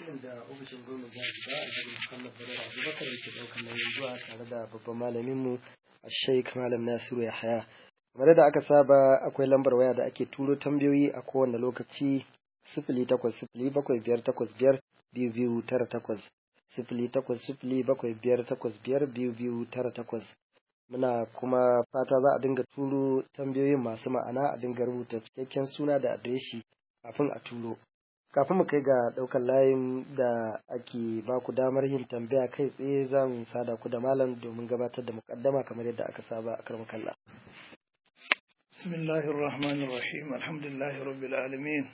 shirin da ofishin gwamnati jihar Jigawa Alhaji Muhammad Badar Abubakar yake ɗaukar nauyin zuwa tare da babban malaminmu Sheikh Malam Nasiru Yahaya. Kamar da aka saba akwai lambar waya da ake turo tambayoyi a kowane lokaci sifili takwas sifili bakwai biyar takwas biyar biyu biyu tara takwas sifili takwas sifili bakwai biyar takwas biyar biyu biyu tara takwas. Muna kuma fata za a dinga turo tambayoyin masu ma'ana a dinga rubuta cikakken suna da adireshi kafin a turo. Kafin mu kai ga ɗaukar layin da ake ba ku damar yin tambaya kai tsaye zan sada ku da malam domin gabatar da mukaddama kamar yadda aka saba a karmu kalla. بسم الله الرحمن الرحيم الحمد لله رب العالمين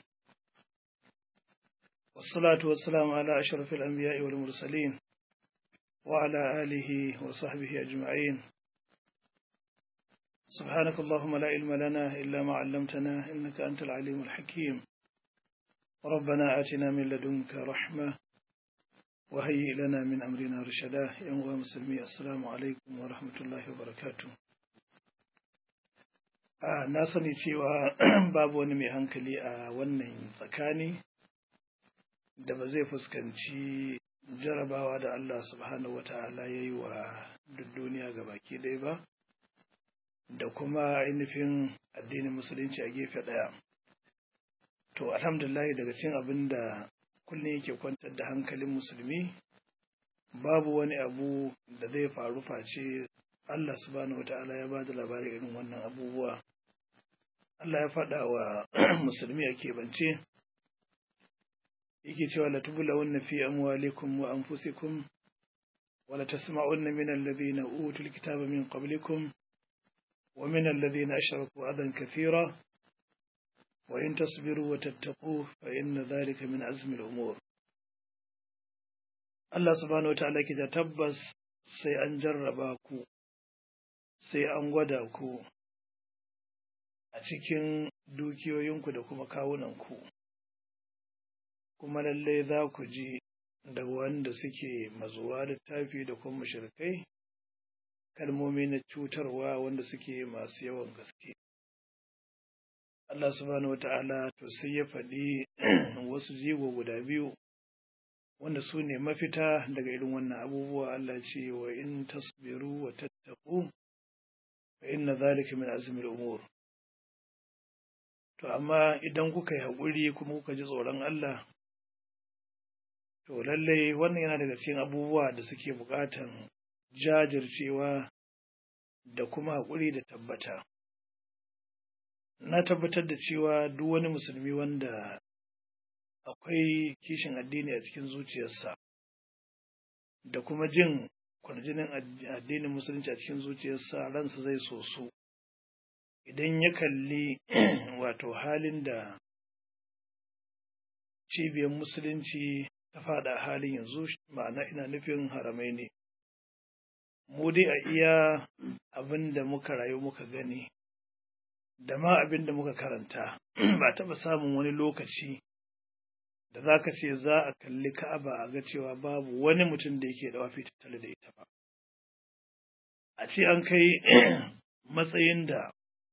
والصلاة والسلام على أشرف الأنبياء والمرسلين وعلى آله وصحبه أجمعين سبحانك اللهم لا علم لنا إلا ما علمتنا إنك أنت العليم الحكيم ربنا آتنا من لدنك رحمة وهيئ لنا من أمرنا رشدا يا مسلمي السلام عليكم ورحمة الله وبركاته na sani cewa babu wani mai hankali a wannan tsakani da ba zai fuskanci jarabawa da Allah subhanahu wa ta'ala ya yi wa duk duniya ga baki ɗaya ba da kuma ainihin addinin musulunci a gefe ɗaya to alhamdulillah daga cin abin da kullum yake kwantar da hankalin musulmi babu wani abu da zai faru face Allah subhanahu wata'ala ya ba da labarin irin wannan abubuwa. Allah ya faɗa wa musulmi a keɓance, yake cewa la tubula wannan fi amwalikum wa anfusikum wa la tasma'unna min alladhina utul kitaba min qablikum wa min alladhina ashraku adan kathira wa in tasbiru wa tattaqu fa inna dhalika min azmi al-umur Allah subhanahu wata'ala ke da tabbas sai an jarraba ku sai an gwada ku a cikin dukiyoyinku da kuma kawunanku, kuma lallai za ku ji da wanda suke mazuwa littafi da kuma shirkai kalmomi na cutarwa wanda suke masu yawan gaske. Allah subhanahu wata'ala to sai ya faɗi wasu jigo guda biyu wanda su ne mafita daga irin wannan abubuwa Allah ce wa in tasbiru wa tattaku inna zalika min azmil umur to amma idan kuka yi haƙuri kuma kuka ji tsoron Allah to lallai wannan yana daga cikin abubuwa da suke buƙatan jajircewa da kuma haƙuri da tabbata na tabbatar da cewa duk wani musulmi wanda akwai kishin addini a cikin zuciyarsa da kuma jin kwarjinin addinin musulunci a cikin zuciyarsa ransa zai so su idan ya kalli wato halin da cibiyar musulunci ta fada halin yanzu ma'ana ina nufin haramai ne mu dai a iya abin da muka rayu muka gani da ma abin da muka karanta ba taɓa samun wani lokaci da za ka ce za a kalli ka'aba a ga cewa babu wani mutum da yake da wafi tattale da ita ba a ce an kai matsayin da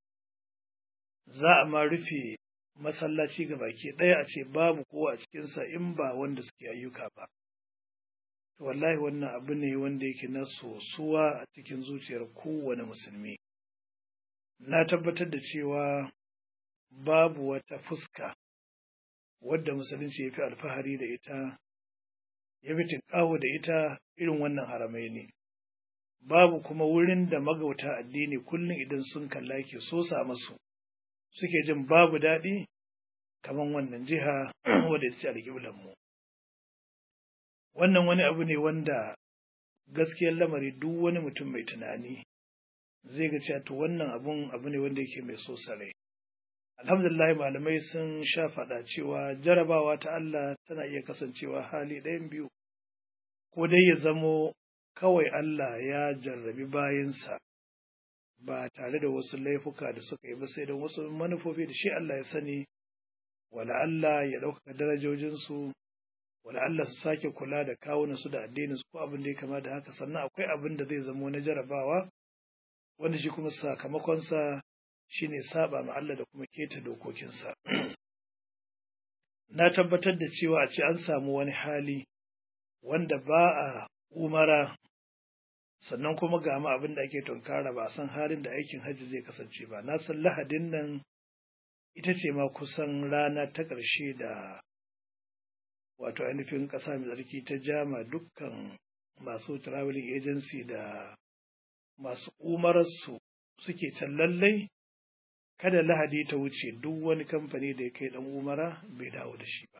za a ma rufe masallaci ga baki ɗaya a ce babu kowa a cikinsa in ba wanda suke ayyuka ba. Wallahi wannan abu ne wanda yake na sosuwa a cikin zuciyar kowane musulmi. Na tabbatar da cewa babu wata fuska wadda musulunci ya fi alfahari da ita, ya fi tinƙaho da ita irin wannan haramai ne. Babu kuma wurin da magauta addini kullum idan sun kalla ke sosa masu. suke jin babu daɗi kamar wannan jiha wadda ta ce alƙiblanmu. Wannan wani abu ne wanda gaskiyar lamari duk wani mutum mai tunani zai ga cewa to wannan abun abu ne wanda yake mai so sarai. Alhamdulillah malamai sun sha faɗa cewa jarabawa ta Allah tana iya kasancewa hali ɗayan biyu, ko dai ya zamo kawai Allah ya jarrabi bayansa ba tare da wasu laifuka da suka yi ba sai don wasu manufofi da shi Allah ya sani wala Allah ya ɗaukaka darajojinsu wala Allah su sake kula da kawunansu da addininsu ko abin da ya kama da haka sannan akwai abin da zai zamo na jarabawa wanda shi kuma sakamakonsa shine saba ma Allah da kuma keta dokokinsa na tabbatar da cewa a ce an samu wani hali wanda ba a umara sannan kuma ga ma abin da ake tunkara ba a san halin da aikin hajji zai kasance ba na san lahadin nan ita ce ma kusan rana ta ƙarshe da wato ainihin ƙasa mai tsarki ta jama dukkan masu traveling agency da masu umararsu suke can lallai kada lahadi ta wuce duk wani kamfani da ya kai ɗan umara bai dawo da shi ba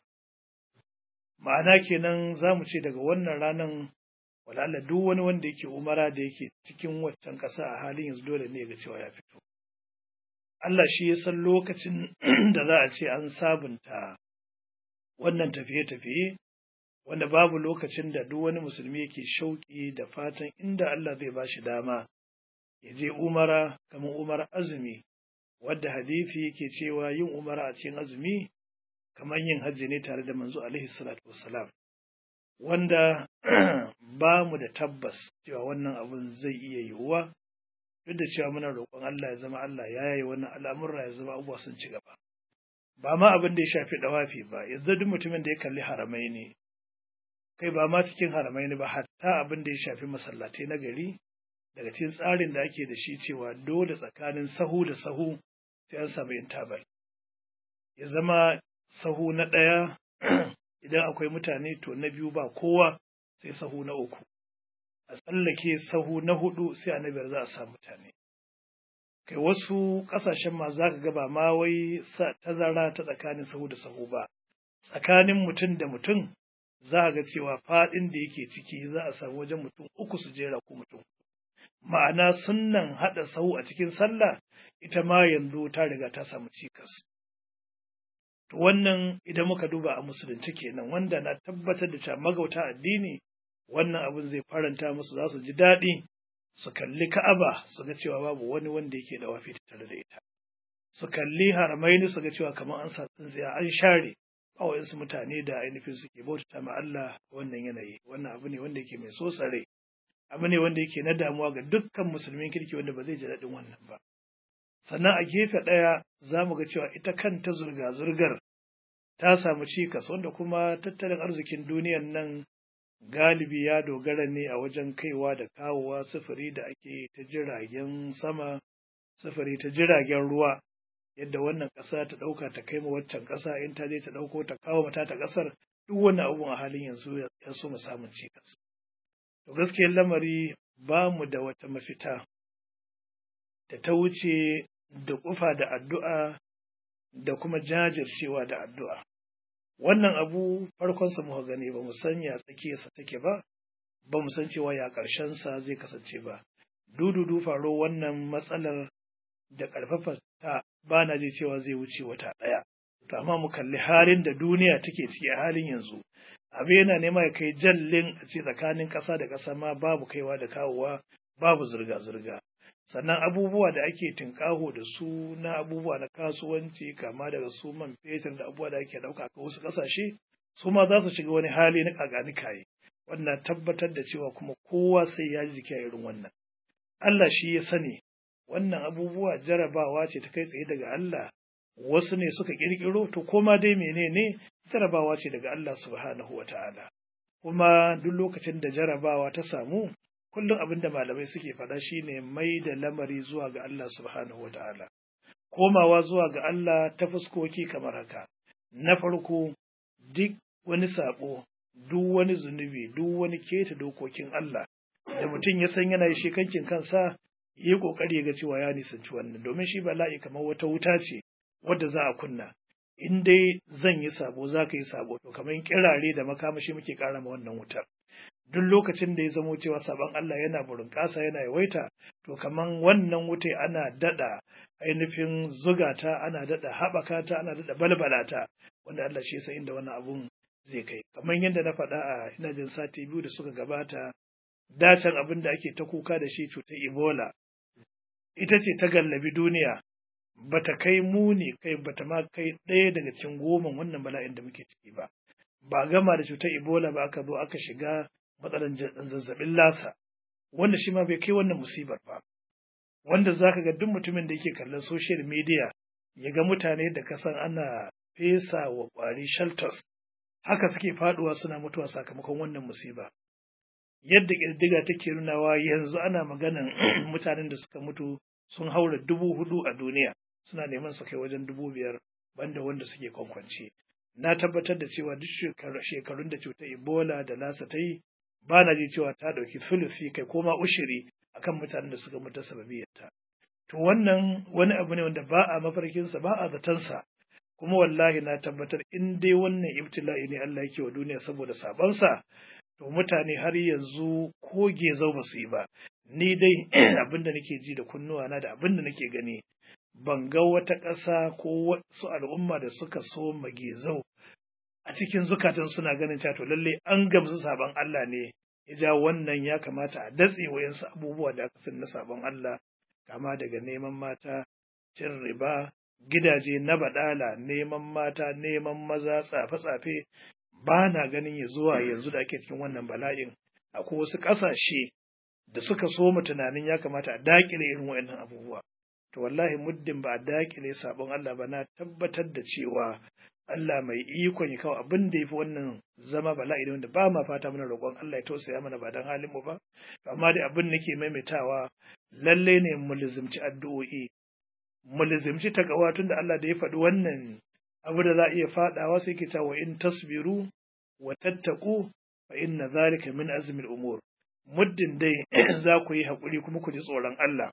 ma'ana kenan za mu ce daga wannan ranar wala'alla duk wani wanda yake umara da yake cikin waccan ƙasa a halin yanzu dole ne ga cewa ya fito Allah shi ya san lokacin da za a ce an sabunta wannan tafiye-tafiye wanda babu lokacin da duk wani musulmi yake shauƙi da fatan inda Allah zai ba shi dama ya je umara kamar umar azumi wadda hadisi yake cewa yin umara a cikin azumi kamar yin hajji ne tare da manzo alaihi salatu wassalam wanda ba mu da tabbas cewa wannan abun zai iya yiwuwa duk da cewa muna roƙon Allah ya zama Allah ya yi wannan al'amurra ya zama abubuwa sun ci gaba ba ma abin da ya shafi dawafi ba yanzu duk mutumin da ya kalli haramai ne kai ba ma cikin haramai ne ba hatta abin da ya shafi masallatai na gari daga cikin tsarin da ake da shi cewa dole tsakanin sahu da sahu sai an samu intabal ya zama sahu na ɗaya idan akwai mutane to na biyu ba kowa sai sahu na uku a tsallake sahu na hudu sai a na biyar za a samu mutane kai wasu ƙasashen ma za ka gaba ma wai tazara ta tsakanin sahu da sahu ba tsakanin mutum da mutum za a ga cewa faɗin da yake ciki za a samu wajen mutum uku su jera ko mutum ma'ana sunnan haɗa sahu a cikin sallah ita ma yanzu ta riga ta samu cikas to wannan idan muka duba a musulunci kenan wanda na tabbatar da cewa magauta addini wannan abin zai faranta musu za su ji daɗi su kalli ka'aba su ga cewa babu wani wanda yake da wafi tare da ita su kalli haramaini su ga cewa kamar an sa tsintsiya an share ba wayansu mutane da ainihin suke bautata ma Allah wannan yanayi wannan abu ne wanda yake mai so tsare abu ne wanda yake na damuwa ga dukkan musulmin kirki wanda ba zai ji daɗin wannan ba sannan a gefe ɗaya za mu ga cewa ita kanta zurga-zurgar ta samu cikas wanda kuma tattalin arzikin duniyan nan galibi ya dogara ne a wajen kaiwa da kawowa sufuri da ake ta jiragen sama sufuri ta jiragen ruwa yadda wannan ƙasa ta ɗauka ta kai ma waccan ƙasa in ta je ta ɗauko ta kawo mata ta ƙasar duk wannan abun a halin yanzu ya so mu samun cikas to gaskiyar lamari ba mu da wata mafita da ta wuce da kufa da addu'a da kuma jajircewa da addu'a. Wannan abu farkonsa muka gani ba mu san ya tsakiyarsa take ba, ba mu san cewa ya ƙarshensa zai kasance ba. Dududu faro wannan matsalar da ƙarfafa ta ba na ji cewa zai wuce wata ɗaya. To amma mu kalli halin da duniya take ciki a halin yanzu. Abu yana nema ya kai jallin a ce tsakanin ƙasa da ƙasa ma babu kaiwa da kawowa babu zirga-zirga. sannan abubuwa da ake tinkaho da su na abubuwa na kasuwanci kama daga su man fetur da abubuwa da ake ɗauka a wasu ƙasashe su ma za su shiga wani hali na kakanikaye wannan tabbatar da cewa kuma kowa sai ya ji jiki a irin wannan Allah shi ya sani wannan abubuwa jarabawa ce ta kai tsaye daga Allah wasu ne suka ƙirƙiro to koma dai menene jarabawa ce daga Allah subhanahu wa ta'ala kuma duk lokacin da jarabawa ta samu kullum abin da malamai suke faɗa shine mai da lamari zuwa ga Allah subhanahu wa ta'ala. Komawa zuwa ga Allah ta fuskoki kamar haka. Na farko, duk wani saɓo, duk wani zunubi, duk wani keta dokokin Allah, da mutum ya san yana shi kankin kansa, yi ƙoƙari ga cewa ya nisanci wannan, domin shi bala'i kamar wata wuta ce wadda za a kunna. In dai zan yi sabo za ka yi sabo, to kamar kirare da makamashi muke ƙara ma wannan wutar. duk lokacin da ya zamo cewa sabon Allah yana burinƙasa yana yawaita to kaman wannan wuta ana dada ainihin zugata ana dada haɓaka ta ana dada balbala ta wanda Allah shi san inda wannan abun zai kai kamar yadda na faɗa a ina jin sati biyu da suka gabata dacen abin da ake ta kuka da shi cutar Ebola ita ce ta gallabi duniya bata kai muni kai bata ma kai ɗaya daga cikin goma wannan bala'in da muke ciki ba ba gama da cutar Ebola ba aka zo aka shiga matsalar zazzabin lasa wanda shi ma bai kai wannan musibar ba wanda za ka ga duk mutumin da yake kallon social media ya ga mutane da kasan ana fesa wa ƙwari shelters haka suke faduwa suna mutuwa sakamakon wannan musiba yadda ƙididdiga take nunawa yanzu ana maganan mutanen da suka mutu sun haura dubu hudu a duniya suna neman su kai wajen dubu biyar banda wanda suke kwankwance na tabbatar da cewa duk shekarun da cutar ebola da lasa ta yi ba na ji cewa ta ɗauki sulusi kai ko ma ushiri akan mutanen da suka mutu sababiyarta to wannan wani abu ne wanda ba a mafarkinsa ba a zatansa kuma wallahi na tabbatar in dai wannan ibtila'i ne Allah yake wa duniya saboda sabansa to mutane har yanzu ko gezau ba su yi ba ni dai abin da nake ji da kunnuwana da abin da nake gani ban ga wata ƙasa ko wasu al'umma da suka so magezau a cikin zukatan suna ganin cewa to lalle an gamsu sabon Allah ne ya ja wannan ya kamata a datse wayansu abubuwa da aka san na sabon Allah kama daga neman mata cin riba gidaje na badala neman mata neman maza tsafe-tsafe ba na ganin ya zuwa yanzu da ake cikin wannan bala'in akwai wasu ƙasashe da suka so mu tunanin ya kamata a dakile irin waɗannan abubuwa to wallahi muddin ba a dakile sabon Allah ba na tabbatar da cewa Allah mai ikon ya kawo abin da ya fi wannan zama bala'i ne wanda ba ma fata mana roƙon Allah ya tausaya mana ba don halin mu ba amma dai abin nake maimaitawa lalle ne mu lizimci addu'o'i mu lizimci takawa tun da Allah da ya faɗi wannan abu da za a iya faɗawa sai ke cewa in tasbiru wa tattaku fa inna zalika min azmil umur muddin dai za ku yi haƙuri kuma ku ji tsoron Allah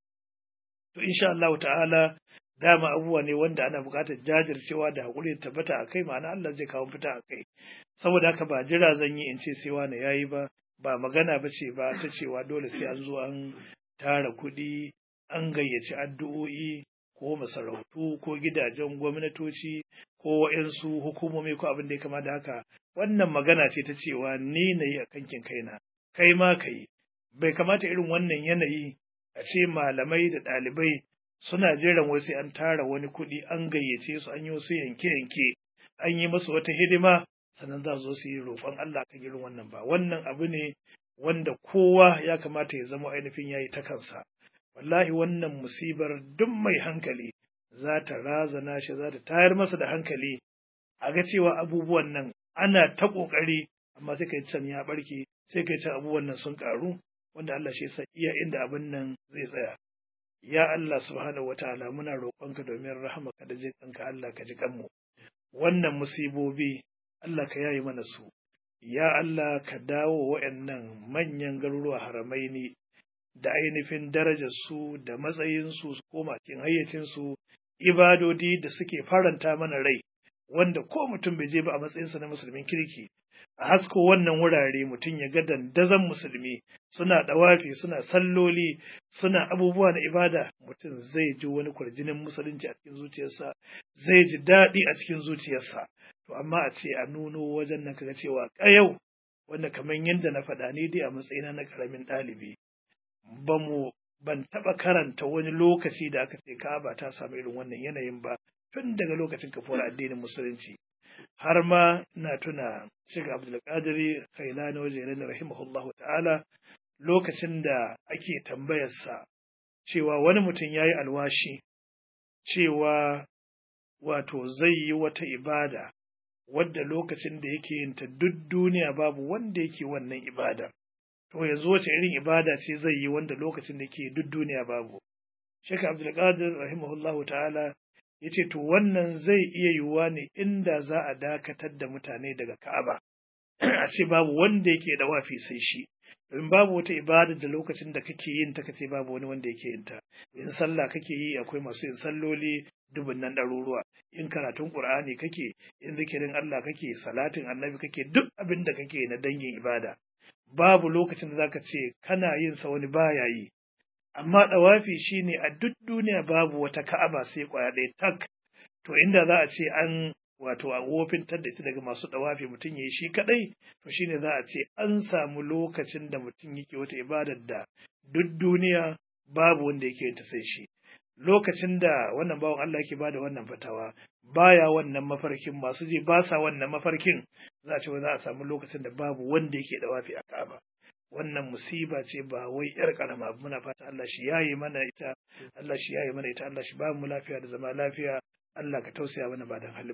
to insha Allah ta'ala dama abubuwa ne wanda ana buƙatar jajircewa da haƙuri da tabbata a kai ma'ana Allah zai kawo fita a kai saboda haka ba jira zan yi in ce sai wani yayi ba ba magana ba ce ba ta cewa dole sai an zo an tara kuɗi an gayyaci addu'o'i ko masarautu ko gidajen gwamnatoci ko wa'yansu hukumomi ko abin da ya kama da haka wannan magana ce ta cewa ni na yi a kankin kaina kai ma ka yi bai kamata irin wannan yanayi a ce malamai da ɗalibai suna jiran wai sai an tara wani kuɗi an gayyace su an yi wasu yanke-yanke an yi masu wata hidima sannan za su su yi roƙon Allah kan irin wannan ba wannan abu ne wanda kowa ya kamata ya zama ainihin yayi ta kansa wallahi wannan musibar duk mai hankali za ta razana shi za ta tayar masa da hankali a ga cewa abubuwan nan ana ta ƙoƙari amma sai kai can ya barke sai kai can abubuwan nan sun ƙaru wanda Allah shi sa iya inda abin nan zai tsaya ya Allah subhanahu wataala muna roƙonka domin rahamaka da jinƙanka Allah ka ji kanmu wannan musibobi Allah ka yayi mana su ya Allah ka dawo waɗannan manyan garuruwa haramai ne da ainihin darajarsu da matsayinsu su koma cikin hayyacinsu ibadodi da suke faranta mana rai wanda ko mutum bai je ba a matsayinsa na musulmin kirki a hasko wannan wurare mutum ya ga dandazon musulmi suna ɗawafi suna salloli suna abubuwa na ibada mutum zai ji wani kwarjinin musulunci a cikin zuciyarsa zai ji daɗi a cikin zuciyarsa to amma a ce a nuno wajen nan kaga cewa ƙayau wanda kamar yadda na faɗa ni dai a matsayina na ƙaramin ɗalibi ba mu ban taɓa karanta wani lokaci da aka ce Ka'aba ta samu irin wannan yanayin ba tun daga lokacin kafuwar addinin musulunci har ma na tuna Sheikh Abdulkadiri Kailani wajen rahimahullahu ta'ala lokacin da ake tambayarsa cewa wani mutum ya yi alwashi cewa wato zai yi wata ibada wadda lokacin da yake yin ta duk duniya babu wanda yake wannan ibada to yanzu wace irin ibada ce zai yi wanda lokacin da yake duk duniya babu Sheikh Abdulkadir rahimahullahu ta'ala ya ce to wannan zai iya yiwuwa ne inda za a dakatar da mutane daga Ka'aba a ce babu wanda yake da wafi sai shi domin babu wata ibada da lokacin da kake yin ta kace babu wani wanda yake yin ta in sallah kake yi akwai masu yin salloli dubun nan ɗaruruwa in karatun qur'ani kake in zikirin Allah kake salatin annabi kake duk abin da kake na dangin ibada babu lokacin da zaka ce kana yin sa wani baya yi amma ɗawafi shine a duk duniya babu wata ka'aba sai kwaya ɗaya tak to inda za a ce an wato a wofintar da ita daga masu ɗawafi mutum ya yi shi kaɗai to shine za a ce an samu lokacin da mutum yake wata ibadar da duk duniya babu wanda yake ta sai shi lokacin da wannan bawan Allah yake bada wannan fatawa baya wannan mafarkin masu je ba sa wannan mafarkin za a ce za a samu lokacin da babu wanda yake ɗawafi a Ka'aba wannan musiba ce ba wai yar karama muna fata Allah shi yayi mana ita Allah shi yayi mana ita Allah shi ba mu lafiya da zama lafiya Allah ka tausaya mana ba dan halin mu ba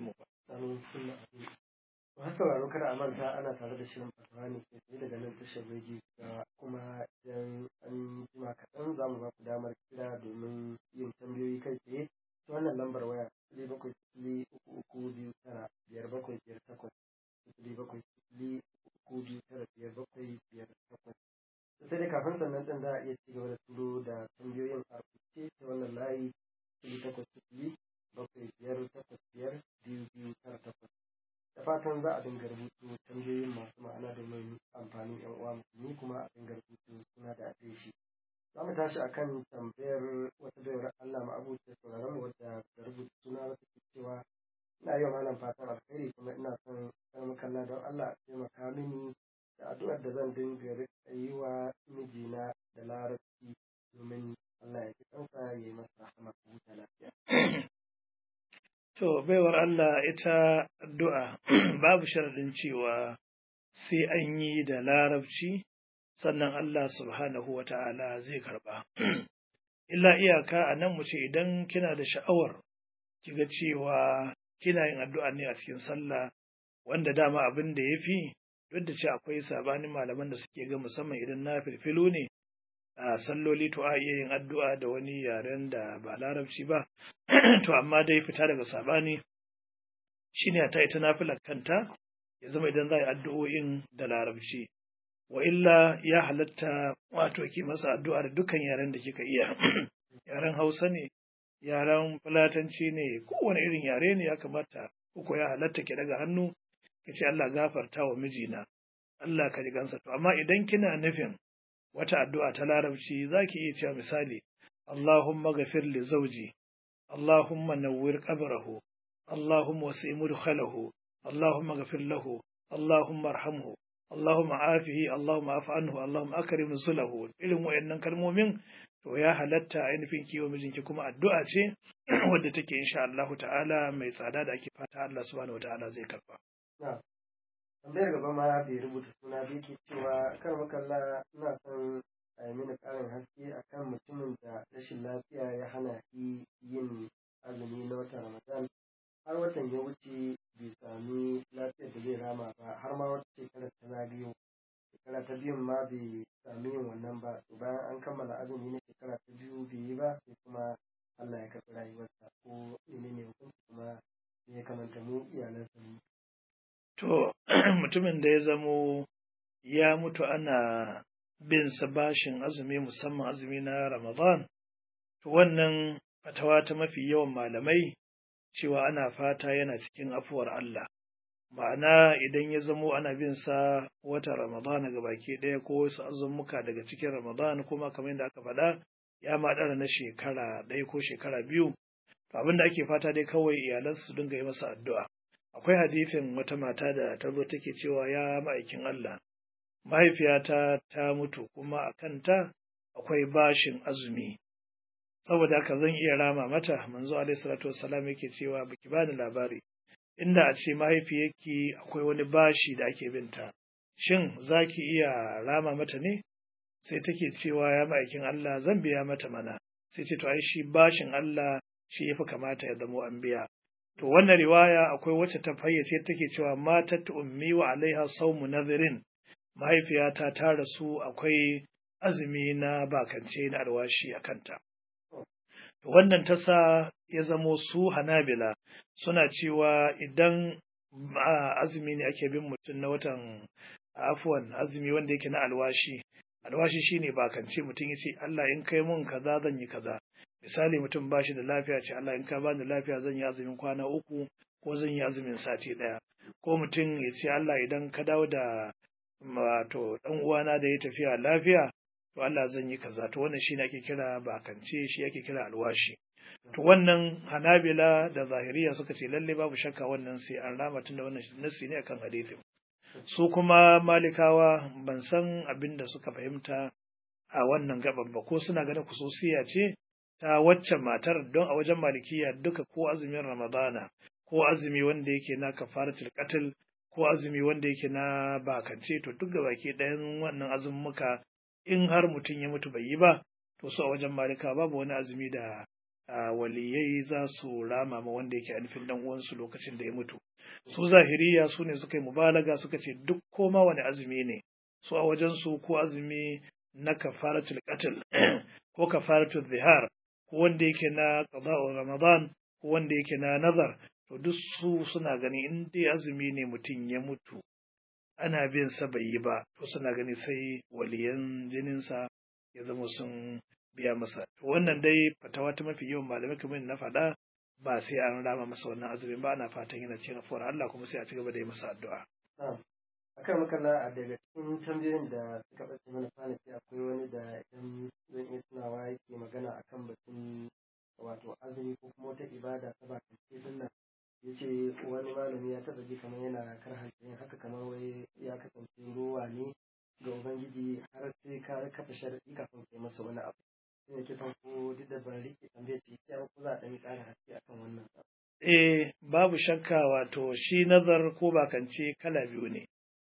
Amin. Summa amin. Masu sauraro kada a manta ana tare da shirin fatawa ne ke tsaye daga nan tashar rediyo ga kuma idan an jima kaɗan za mu ba ku damar kira domin yin tambayoyi kai tsaye ta wannan lambar waya sifili bakwai sifili uku uku biyu tara biyar bakwai biyar takwas sifili bakwai sifili uku uku biyu tara biyar bakwai biyar takwas. Sai dai kafin sannan ɗin za a iya ci gaba da turo da tambayoyin a rubuce ta wannan layi sifili takwas sifili bakwai biyar takwas biyar biyu biyu tara takwas. da fatan za a dinga rubutu tambayoyin masu ma'ana domin amfanin yan uwa musulmi kuma a dinga rubutu suna da adireshi za mu tashi akan tambayar wata bayar Allah ma abuce sauraron mu wadda da rubuta suna wata ke cewa ina yi wa malam fatan alkhairi kuma ina son kar kalla don Allah a taimaka mini da addu'ar da zan dinga rika yi wa mijina da larabci domin Allah ya ji kansa ya yi masa rahama ku huta lafiya. To, baiwar Allah ita addu'a babu sharaɗin cewa sai an yi da larabci sannan Allah subhanahu wa ta'ala zai karɓa. Illa iyaka a nan mu ce idan kina da sha'awar kiga cewa kina yin addu'a ne a cikin sallah wanda dama abin da ya fi duk da ce akwai sabanin malaman da suke ga musamman idan na filfilo ne a salloli to a iya yin addu'a da wani yaren da ba larabci ba to amma dai fita daga sabani shine ta ita nafilar kanta ya zama idan za a yi addu'o'in da larabci wa illa ya halatta wato ki masa addu'a da dukkan yaren da kika iya yaren hausa ne yaren fulatanci ne kowane irin yare ne ya kamata uku ya halatta ki daga hannu ki ce Allah gafarta wa mijina Allah ka ji gansa to amma idan kina nufin wata addu'a ta larabci za ki iya cewa misali, Allahumma gafir li zauji, Allahumma nawwir qabrahu, Allahumma wasi mudkhalahu, Allahumma gafir lahu, Allahumma arhamhu, Allahumma afihi, Allahumma afi anhu, Allahumma akrim zulahu. Irin wayannan kalmomin to ya halatta ainihin kiwo mijinki kuma addu'a ce wadda take insha Allah ta'ala mai tsada da ake fata Allah subhanahu wa ta'ala zai karba. tambayar gaba ma bai rubuta suna bai ke cewa kan makalla ina son a yi mini ƙarin haske akan mutumin da rashin lafiya ya hana shi yin azumi na watan ramadan har watan ya wuce bai sami lafiyar da zai rama ba har ma wata shekarar ta zagayo shekara ta biyun ma bai sami yin wannan ba to bayan an kammala azumi na shekara ta biyu bai yi ba sai kuma Allah ya karɓi rayuwarsa ko menene hukunci kuma ya kamanta mu iyalansa mu To, mutumin da ya zamo ya mutu ana bin sa bashin azumi musamman azumi na Ramadan, to wannan fatawa ta mafi yawan malamai cewa ana fata yana cikin afuwar Allah. Ma'ana idan ya zamo ana bin sa wata Ramadan ga baki ɗaya ko wasu azumuka daga cikin Ramadan kuma kamar yadda aka faɗa ya ma ɗara na shekara ɗaya ko shekara biyu. Abin da ake fata dai kawai iyalansu su dinga yi masa addu'a. akwai hadifin wata mata da ta zo take cewa ya ma'aikin Allah mahaifiyata ta mutu kuma a kanta akwai bashin azumi saboda haka zan iya rama mata manzo alaihi salatu wassalam yake cewa baki bani labari inda a ce mahaifiyarki akwai wani bashi da ake binta shin zaki iya rama mata ne sai take cewa ya ma'aikin Allah zan biya mata mana sai ce to ai shi bashin Allah shi yafi kamata ya zamo an biya To wannan riwaya akwai wacce ta fayyace take cewa matat ummi wa alaiha sawmu nadhirin mahaifiyata ta rasu akwai azumi na bakance na alwashi a kanta. To wannan ta sa ya zamo su Hanabila suna cewa idan azumi ne ake bin mutum na watan afuwan azumi wanda yake na alwashi alwashi shine bakance mutum ya ce Allah in kai mun kaza zan yi kaza misali mutum ba shi da lafiya ce Allah in ka bani lafiya zan yi azumin kwana uku ko zan yi azumin sati ɗaya ko mutum ya ce Allah idan ka dawo da wato dan uwana da ya tafiya lafiya to Allah zan yi kaza to wannan shine ake kira bakance shi ake kira alwashi to wannan hanabila da zahiriya suka ce lalle babu shakka wannan sai an rama tunda wannan nasi ne akan hadisin su kuma malikawa ban san abin da suka fahimta a wannan gaban ba ko suna ganin kususiya ce ta waccan matar don a wajen malikiya duka ko azumin ramadana ko azumi wanda yake na kafaratul qatl ko azumi wanda yake na bakance to duk da baki ɗayan wannan azumuka in har mutum ya mutu bai yi ba to su a wajen malika babu wani azumi da waliyai za su rama ma wanda yake nufin dan uwansu lokacin da ya mutu su zahiriya su ne suka yi mubalaga suka ce duk koma wani azumi ne su a wajen su ko azumi na kafaratul qatl ko kafaratul zihar ko wanda yake na qada'u ramadan ko wanda yake na nazar to duk su suna gani in dai azumi ne mutum ya mutu ana bin sa bai yi ba to suna gani sai waliyan jininsa ya zama sun biya masa to wannan dai fatawa ta mafi yawan malamai kamar na faɗa ba sai an rama masa wannan azumin ba ana fatan yana cikin afuwar Allah kuma sai a ci gaba da yi masa addu'a akan makalla a daga cikin tambayoyin da suka ɓace mana kwanaki akwai wani da idan zan iya tunawa yake magana akan batun wato azumi ko kuma wata ibada ta bakin din nan ya ce wani malami ya taɓa ji kamar yana karhanta yin haka kamar wai ya kasance ruwa ne ga ubangiji har sai ka kafa sharaɗi kafin kai masa wani abu sai ya kisan ko duk da ban rike tambayar ce ya ko za a ɗan ƙara haske akan wannan eh babu shakka wato shi nazar ko bakance kala biyu ne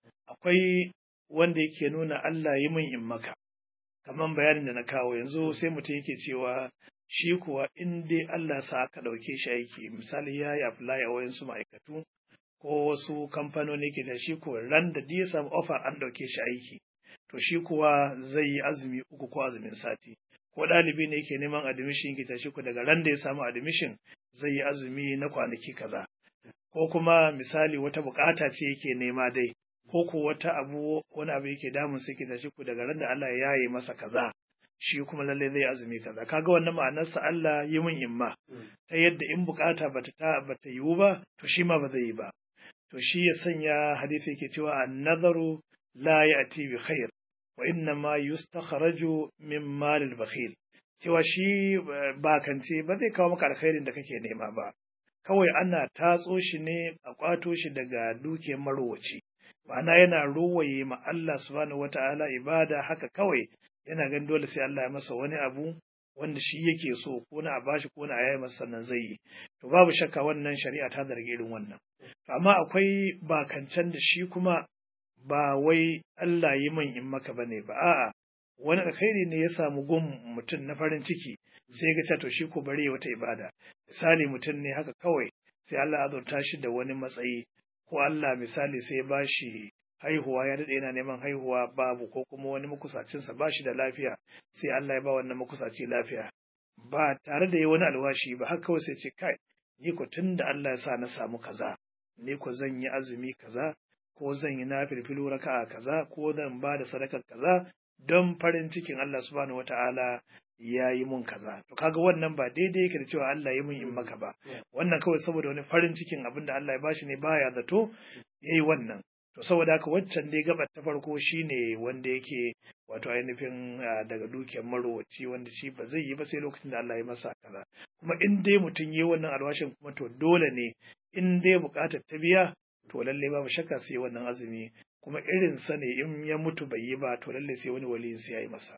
akwai wanda yake nuna Allah yi min in maka kamar bayanin da na kawo yanzu sai mutum yake cewa shi kuwa in dai Allah sa aka ɗauke shi aiki misali ya yi apply a wayansu ma'aikatu ko wasu kamfanoni ke da shi kuwa ran da ya samu offer an ɗauke shi aiki to shi kuwa zai yi azumi uku ko azumin sati ko ɗalibi ne yake neman admission ke tashi ku daga ran da ya samu admission zai yi azumi na kwanaki kaza ko kuma misali wata bukata ce yake nema dai ko ko wata abu wani abu yake damun sai ke tashi ku daga ran da Allah ya yi masa kaza shi kuma lalle zai azumi kaza kaga wannan ma'anarsa Allah yi min imma ta yadda in bukata bata ta bata yiwu ba to shi ma ba zai yi ba to shi ya sanya hadisi yake cewa an-nazaru la ya'ti bi khair wa inna ma yustakhraju min mal al-bakhil cewa shi bakance ba zai kawo maka alkhairin da kake nema ba kawai ana tatso shi ne a kwato shi daga dukiyar marowaci ma'ana yana ruwaye ma Allah subhanahu wata'ala ibada haka kawai yana ganin dole sai Allah ya masa wani abu wanda shi yake so ko na a bashi ko na a yayi masa sannan zai yi to babu shakka wannan shari'a ta zargi irin wannan amma akwai bakancan da shi kuma ba wai Allah yi min in maka bane ba a'a wani alkhairi ne ya samu gun mutum na farin ciki sai ga to shi ko bari wata ibada misali mutum ne haka kawai sai Allah ya azurta shi da wani matsayi ko Allah misali sai ya bashi haihuwa ya daɗe yana neman haihuwa babu ko kuma wani makusacinsa ba shi da lafiya sai Allah ya ba wannan makusaci lafiya ba tare da yi wani alwashi ba haka kawai sai ce kai ni ko tun da Allah ya sa na samu kaza ni ko zan yi azumi kaza ko zan yi nafilfilu raka'a kaza ko zan ba da sadakar kaza don farin cikin Allah subhanahu wata'ala ya yi mun kaza to kaga wannan ba daidai yake da cewa Allah ya mun in maka ba wannan kawai saboda wani farin cikin abin da Allah ya bashi ne baya zato yayi wannan to saboda haka waccan dai gabar ta farko shine wanda yake wato ainihin daga dukiyar marowaci wanda shi ba zai yi ba sai lokacin da Allah ya masa kaza kuma in dai mutum yi wannan alwashin kuma to dole ne in dai bukatar ta biya to lalle babu shakka sai wannan azumi kuma irin sa ne in ya mutu bai yi ba to lalle sai wani waliyin sai ya yi masa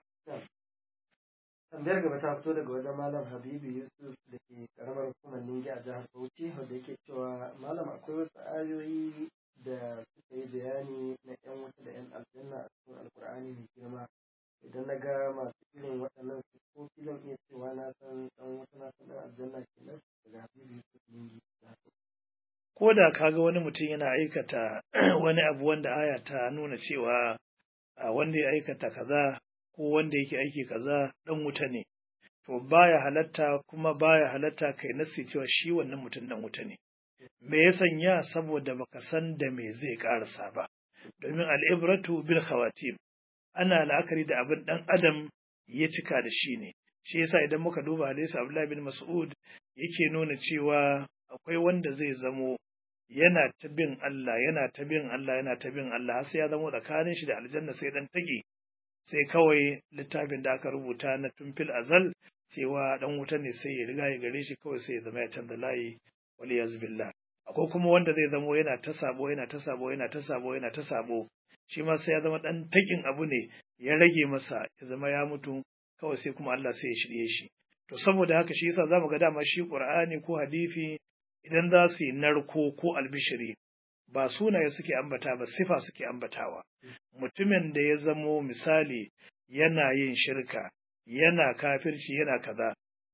tambayar gaba ta fito daga wajen malam habibu yusuf da ke karamar hukumar ningi a jihar bauchi wanda yake cewa malam akwai wasu ayoyi da suka yi bayani na yan wuta da yan aljanna a cikin alkur'ani mai girma idan na ga masu irin waɗannan siffofi zan iya cewa na san ɗan wuta na san ɗan aljanna kenan daga habibu yusuf ningi ko da kaga wani mutum yana aikata wani abu wanda aya ta nuna cewa wanda ya aikata kaza ko wanda yake aiki kaza dan wuta ne to baya halatta kuma baya halatta kai nasi cewa shi wannan mutum dan wuta ne me ya sanya saboda baka san da me zai karasa ba domin al'ibratu bil khawatim ana la'akari da abin dan adam ya cika da shi ne shi yasa idan muka duba hadisi Abdullah bin Mas'ud yake nuna cewa akwai wanda zai zamo yana ta bin Allah yana ta bin Allah yana ta bin Allah har sai ya zamo tsakanin shi da aljanna sai dan tage sai kawai littafin da aka rubuta na tumfil azal cewa dan wuta ne sai ya riga ya gare shi kawai sai ya zama ya canza layi wali yazbillah akwai kuma wanda zai zamo yana ta sabo yana ta sabo yana ta sabo yana ta sabo shi ma sai ya zama dan takin abu ne ya rage masa ya zama ya mutu kawai sai kuma Allah sai ya shirye shi to saboda haka shi yasa zamu ga dama shi Qur'ani ko hadisi idan za su yi narko ko albishiri ba sunaye suke ambata ba sifa suke ambatawa mutumin da ya zamo misali yana yin shirka yana kafirci yana kaza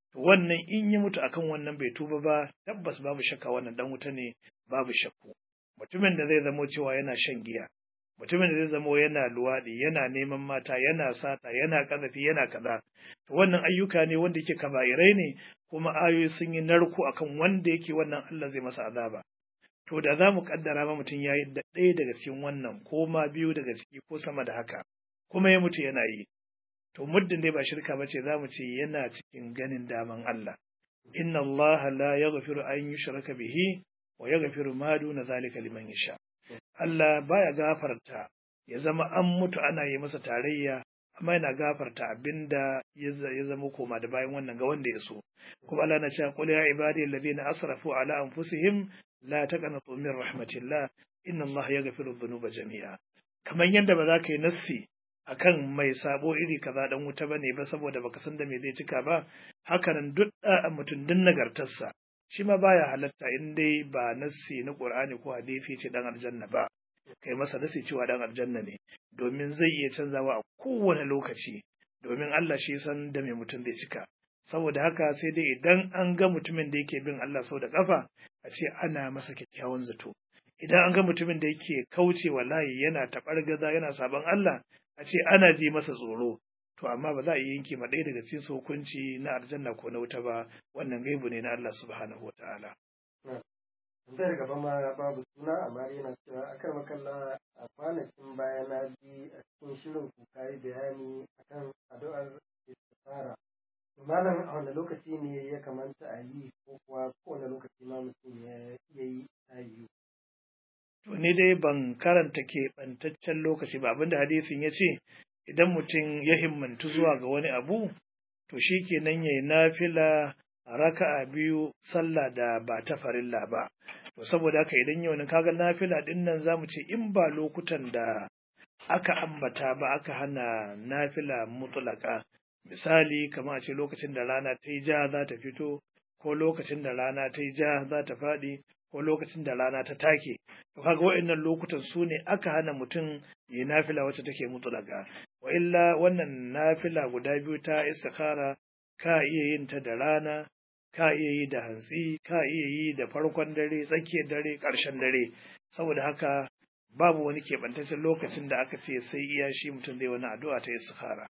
to wannan in ya mutu akan wannan bai tuba ba tabbas babu shakka wannan dan wuta ne babu shakku mutumin da zai zamo cewa yana shan giya mutumin da zai zamo yana luwaɗi yana neman mata yana sata yana ƙazafi yana kaza to wannan ayyuka ne wanda yake kaba'irai ne kuma ayoyi sun yi narko akan wanda yake wannan Allah zai masa azaba to da za mu kaddara ma mutum ya yi ɗaya daga cikin wannan ko ma biyu daga ciki ko sama da haka kuma ya mutu yana yi to muddin dai ba shirka ba ce za mu ce yana cikin ganin daman Allah inna Allah la yaghfiru an yushraka bihi wa yaghfiru ma duna zalika liman yasha Allah baya gafarta ya zama an mutu ana yi masa tarayya amma yana gafarta abinda ya zama koma da bayan wannan ga wanda ya so kuma Allah na cewa qul ya ibadi alladhina asrafu ala anfusihim la taqnatu min rahmatillah inna Allah yaghfiru dhunuba jami'a kamar yadda ba za ka yi nassi akan mai sabo iri kaza dan wuta bane ba saboda baka san da me zai cika ba hakanan duk da mutum din nagartarsa shi ma baya halatta in dai ba nassi na Qur'ani ko hadisi ce dan aljanna ba kai masa nassi cewa dan aljanna ne domin zai iya canzawa a kowane lokaci domin Allah shi san da me mutum zai cika saboda haka sai dai idan an ga mutumin da yake bin Allah sau da kafa a ce ana masa kyakkyawan zato idan an ga mutumin da yake kaucewa layi yana taɓar gaza yana sabon Allah a ce ana ji masa tsoro to amma ba za a yi yanke ma ɗaya daga cikin hukunci na aljanna ko na wuta ba wannan gaibu ne na Allah subhanahu wa ta'ala. Tambayar gaba ma babu suna amma yana cewa akan makalla a kwanakin baya na ji a cikin shirin ku kayi bayani akan addu'ar istifara. Malam a wani lokaci ne ya kamata a yi ko kuwa kowane lokaci ma mutum ya yi ta yiwu. To ni dai ban karanta keɓantaccen lokaci ba abinda hadisin ya ce idan mutum ya himmantu zuwa ga wani abu to shi kenan ya yi nafila raka'a biyu sallah da ba ta farilla ba to saboda haka idan yau kaga nafila din nan zamu ce in ba lokutan da aka ambata ba aka hana nafila mutlaka misali kamar a ce lokacin da rana ta yi ja za ta fito ko lokacin da rana ta yi ja za ta faɗi ko lokacin da rana ta take to kaga wa'annan lokutan su ne aka hana mutum yi nafila wacce take mutlaka wa illa wannan nafila guda biyu ta istikhara ka iya yin ta da rana ka iya yi da hantsi ka iya yi da farkon dare tsakiyar dare ƙarshen dare saboda haka babu wani keɓantaccen lokacin da aka ce sai iya shi mutum zai wani addu'a ta istikhara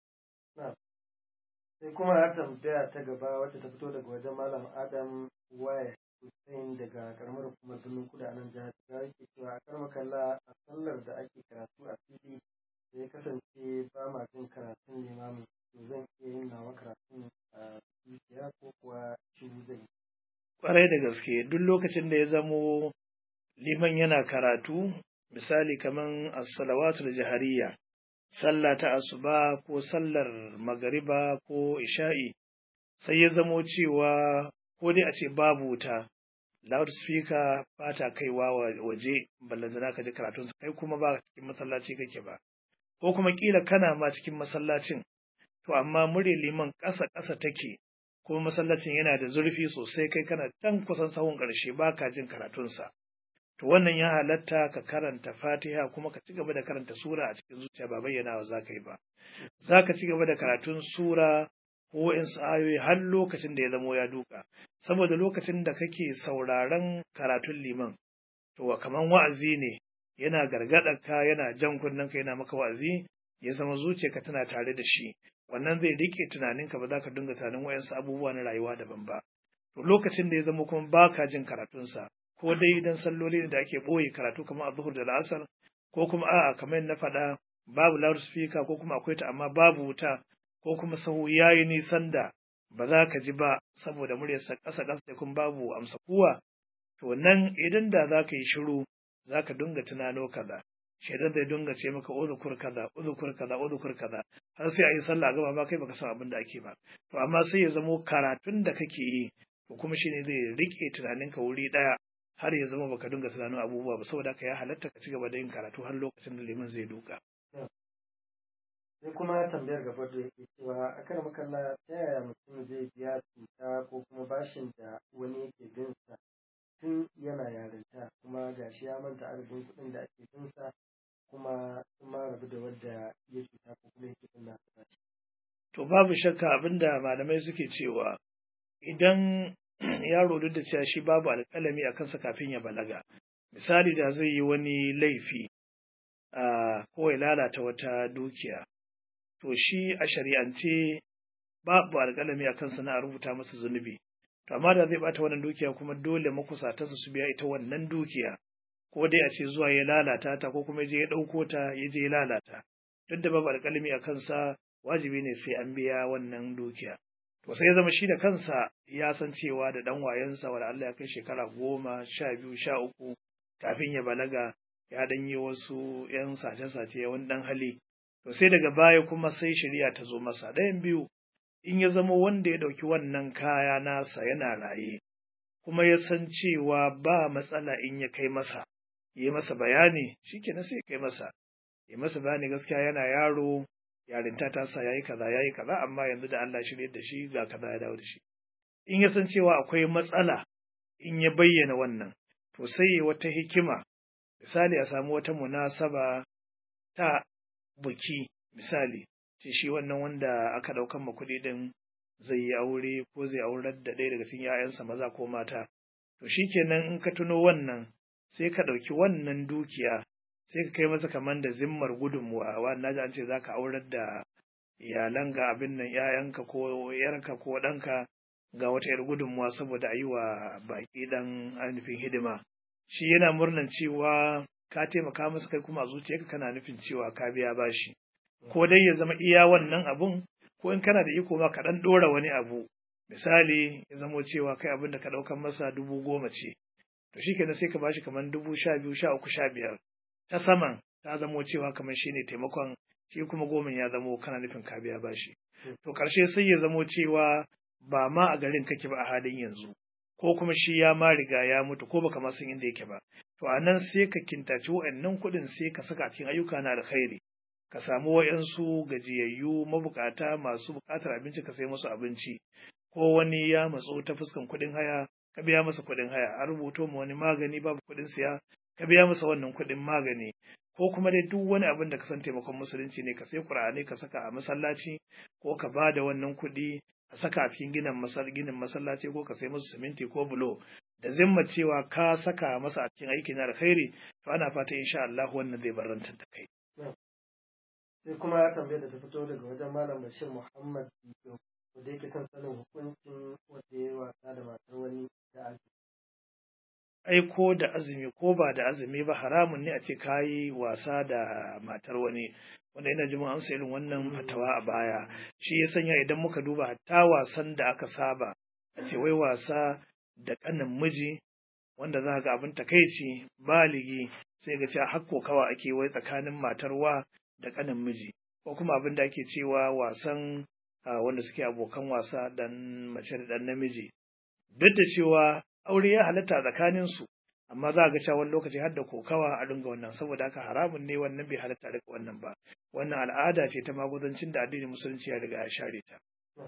sai kuma har tambaya ta gaba wacce ta fito daga wajen malam adam waya Hussein daga karamar hukumar birnin kudu a nan jihar Jigawa yake cewa a karamar kalla a sallar da ake karatu a fili da ya kasance ba ma jin karatun limamin to zan iya yin nawa karatun a zuciya ko kuwa shiru zan yi. Kwarai da gaske duk lokacin da ya zamo liman yana karatu misali kaman as-salawatul jahariya sallah ta asuba ko sallar magariba ko isha'i sai ya zamo cewa ko dai a ce babu wuta loudspeaker ba ta kaiwa waje ballantana ka ji karatun kai kuma ba cikin masallaci kake ba ko kuma kila kana ma cikin masallacin to amma murya liman ƙasa ƙasa take kuma masallacin yana da zurfi sosai kai kana can kusan sahun ƙarshe ba ka jin karatunsa to wannan ya halatta ka karanta fatiha kuma ka ci gaba da karanta sura a cikin zuciya ba bayyanawa za ka yi ba za ka ci gaba da karatun sura ko wa'insu ayoyi har lokacin da ya zamo ya duka saboda lokacin da kake sauraron karatun liman to kaman wa'azi ne yana gargaɗar ka yana jan kunnen ka yana maka wa'azi ya zama zuciyarka tana tare da shi wannan zai rike tunaninka ba za ka dinga tunanin wa'insu abubuwa na rayuwa daban ba to lokacin da ya zama kuma baka jin karatunsa ko dai idan salloli ne da ake ɓoye karatu kamar a zuhur da la'asar ko kuma a'a kamar na faɗa babu loudspeaker ko kuma akwai ta amma babu wuta ko kuma sahu ya yi nisan da ba za ka ji ba saboda muryarsa ƙasa ƙasa da kuma babu amsa kuwa to nan idan da za ka yi shiru za ka dinga tunano kaza shaidan zai dinga ce maka uzukur kaza uzukur kaza uzukur kaza har sai a yi sallah gaba ba kai baka san abin da ake ba to amma sai ya zamo karatun da kake yi to kuma shine zai rike tunaninka wuri ɗaya har ya zama baka dinga tunanin abubuwa ba saboda haka ya halatta ka ci gaba da yin karatu har lokacin da liman zai duka sai kuma tambayar gaba da yake cewa a kan makalla ta yaya mutum zai biya cuta ko kuma bashin da wani yake bin sa tun yana yarinta kuma gashi ya manta adadin kuɗin da ake bin sa kuma sun ma rabu da wadda ya cuta ko kuma yake bin nasa bashi. To babu shakka abinda malamai suke cewa idan yaro duk da cewa shi babu alƙalami a kansa kafin ya balaga misali da zai yi wani laifi ko ya lalata wata dukiya to shi a shari'ance babu alƙalami a kansa na a rubuta masa zunubi to amma da zai bata wannan dukiya kuma dole makusatansa su biya ita wannan dukiya ko dai a ce zuwa ya lalata ta ko kuma ya je ya ɗauko ta ya je ya lalata duk da babu alƙalami a kansa wajibi ne sai an biya wannan dukiya to sai ya zama shi da kansa ya san cewa da ɗan wayensa wanda Allah ya kai shekara goma sha biyu sha uku kafin ya balaga ya ɗan yi wasu ‘yan sace-sace wani ɗan hali to sai daga baya kuma sai shari'a ta zo masa ɗayan biyu in ya zama wanda ya ɗauki wannan kaya nasa yana raye kuma ya san cewa ba matsala in ya kai masa yi masa bayani shikenan sai kai masa yi masa bayani gaskiya yana yaro yarinta ta sa yayi kaza yayi kaza amma yanzu da Allah shirye da shi ga kaza ya dawo da shi in ya san cewa akwai matsala in ya bayyana wannan to sai wata hikima misali a samu wata munasaba ta buki misali ce shi wannan wanda aka ɗaukan ma kuɗi din zai yi aure ko zai aurar da ɗaya daga cikin 'ya'yansa maza ko mata to shikenan in ka tuno wannan sai ka ɗauki wannan dukiya sai ka kai masa kamar da zimmar gudunmuwa wa na ji an ce za ka aurar da iyalan ga abin nan ‘ya'yanka ko ‘yarka ko ɗanka ga wata ‘yar gudunmuwa saboda a yi wa baƙi ɗan ainihin hidima shi yana murnan cewa ka taimaka masa kai kuma a zuciyarka kana nufin cewa ka biya bashi ko dai ya zama iya wannan abun ko in kana da iko ma ka ɗan ɗora wani abu misali ya zamo cewa kai abin da ka ɗaukan masa dubu goma ce to shi kenan sai ka bashi kamar dubu sha biyu sha uku sha biyar ta saman ta zamo cewa kamar shi ne taimakon shi kuma goma ya zamo kana nufin ka biya bashi to ƙarshe sai ya zamo cewa ba ma a garin kake ba a halin yanzu ko kuma shi ya ma riga ya mutu ko baka ma san inda yake ba to a nan sai ka kintaci wa'annan kuɗin sai ka saka cikin ayyuka na alkhairi ka samu wa'yansu gajiyayyu mabukata masu buƙatar abinci ka sai musu abinci ko wani ya matso ta fuskan kuɗin haya ka biya masa kuɗin haya a rubuto ma wani magani babu kuɗin siya ka biya masa wannan kuɗin magani ko kuma dai duk wani abin da ka san taimakon musulunci ne ka sai ƙur'ani ka saka a masallaci ko ka ba da wannan kuɗi a saka a cikin ginin ginin masallaci ko ka sai musu siminti ko bulo da zimma cewa ka saka masa a cikin aiki na alkhairi to ana fata insha Allah wannan zai barantar da kai sai kuma tambayar da ta fito daga wajen malam Bashir Muhammad da yake kan sanin hukuncin wanda ya wasa da matar wani da azumi. Ai ko da azumi ko ba da azumi ba haramun ne a ce ka yi wasa da matar wani wanda ina ji mun amsa irin wannan fatawa a baya shi ya sanya idan muka duba hatta wasan da aka saba a ce wai wasa da kanin miji wanda za ga abin takaici baligi sai ga cewa hakko kawa ake wai tsakanin matar wa da kanin miji ko kuma abin da ake cewa wasan wanda suke abokan wasa dan mace da dan namiji duk da cewa aure ya halatta tsakanin su amma za ga cewa wani lokaci har da kokawa a dinga wannan saboda haka haramun ne wannan bai halatta daga wannan ba wannan al'ada ce ta magudancin da addinin musulunci ya riga ya share ta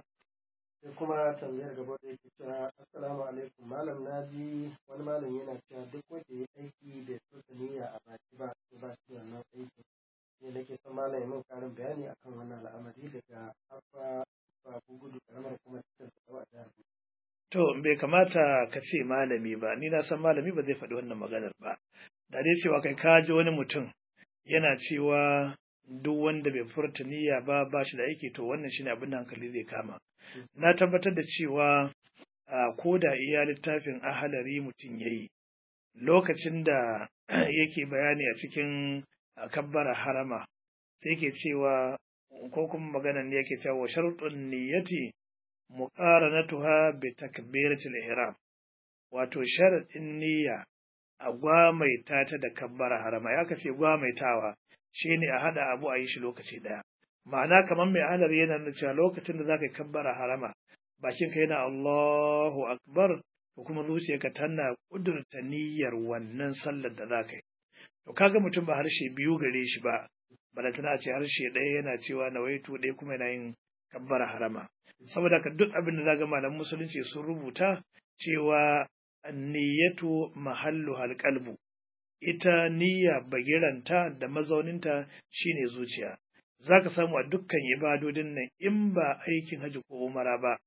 sai kuma tambayar gaba da yake cewa assalamu alaikum malam naji wani malam yana cewa duk wanda ya aiki bai so niyya a baki ba to ba shi wannan aikin ne nake son malam ya min karin bayani akan wannan al'amari daga abba babu gudu karamar kuma cikin tsawa a jihar To, bai kamata ka ce malami ba, ni na san malami ba zai faɗi wannan maganar ba. Da dai cewa kai ka ji wani mutum yana cewa duk wanda bai furta niyya ba ba shi da aiki to wannan shine abin da hankali zai kama. Na tabbatar da cewa ko da iya littafin ahalari mutum ya yi, lokacin da yake bayani a cikin kabbara harama, sai ke cewa ko kuma maganar ne yake cewa sharuɗin niyyati muqaranatuha bi takbiratil ihram wato sharadin niyya a gwamaita ta da kabbara harama ya kace gwamaitawa shine a hada abu a yi shi lokaci daya ma'ana kamar mai anar yana nuna cewa lokacin da zaka yi kabbara harama bakin ka yana Allahu akbar ko kuma zuciyarka tana kudurta niyyar wannan sallar da zaka yi to kaga mutum ba harshe biyu gare shi ba balantana ce harshe ɗaya yana cewa nawaitu ɗaya kuma yana yin kabbara harama saboda ka duk abin da zaga malam musulunci sun rubuta cewa niyyatu mahallu halqalbu ita niyya bagiranta da mazauninta shine zuciya zaka samu a dukkan ibadodin nan in ba aikin haji ko umara ba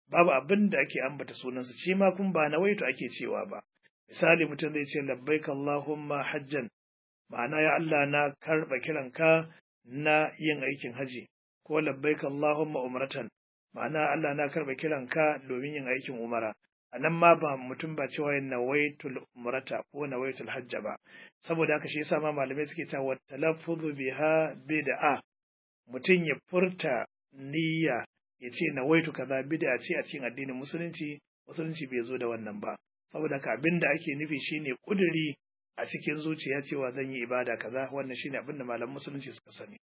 babu abin da ake ambata sunansa shi ma kun ba nawaitu ake cewa ba misali mutum zai ce labbaik Allahumma hajjan ma'ana ya Allah na karɓa kiranka na yin aikin haji ko labbaik Allahumma umratan ma'ana Allah na karɓa kiranka domin yin aikin umara a nan ma ba mutum ba cewa yin nawaitul umrata ko nawaitul hajja ba saboda haka shi yasa ma malamai suke cewa talaffuzu biha bid'a mutum ya furta niyya ya ce nawaitu kaza bid'a ce a cikin addinin musulunci musulunci bai zo da wannan ba saboda haka abin da ake nufi shine kuduri a cikin zuciya cewa zan yi ibada kaza wannan shine abin da malaman musulunci suka sani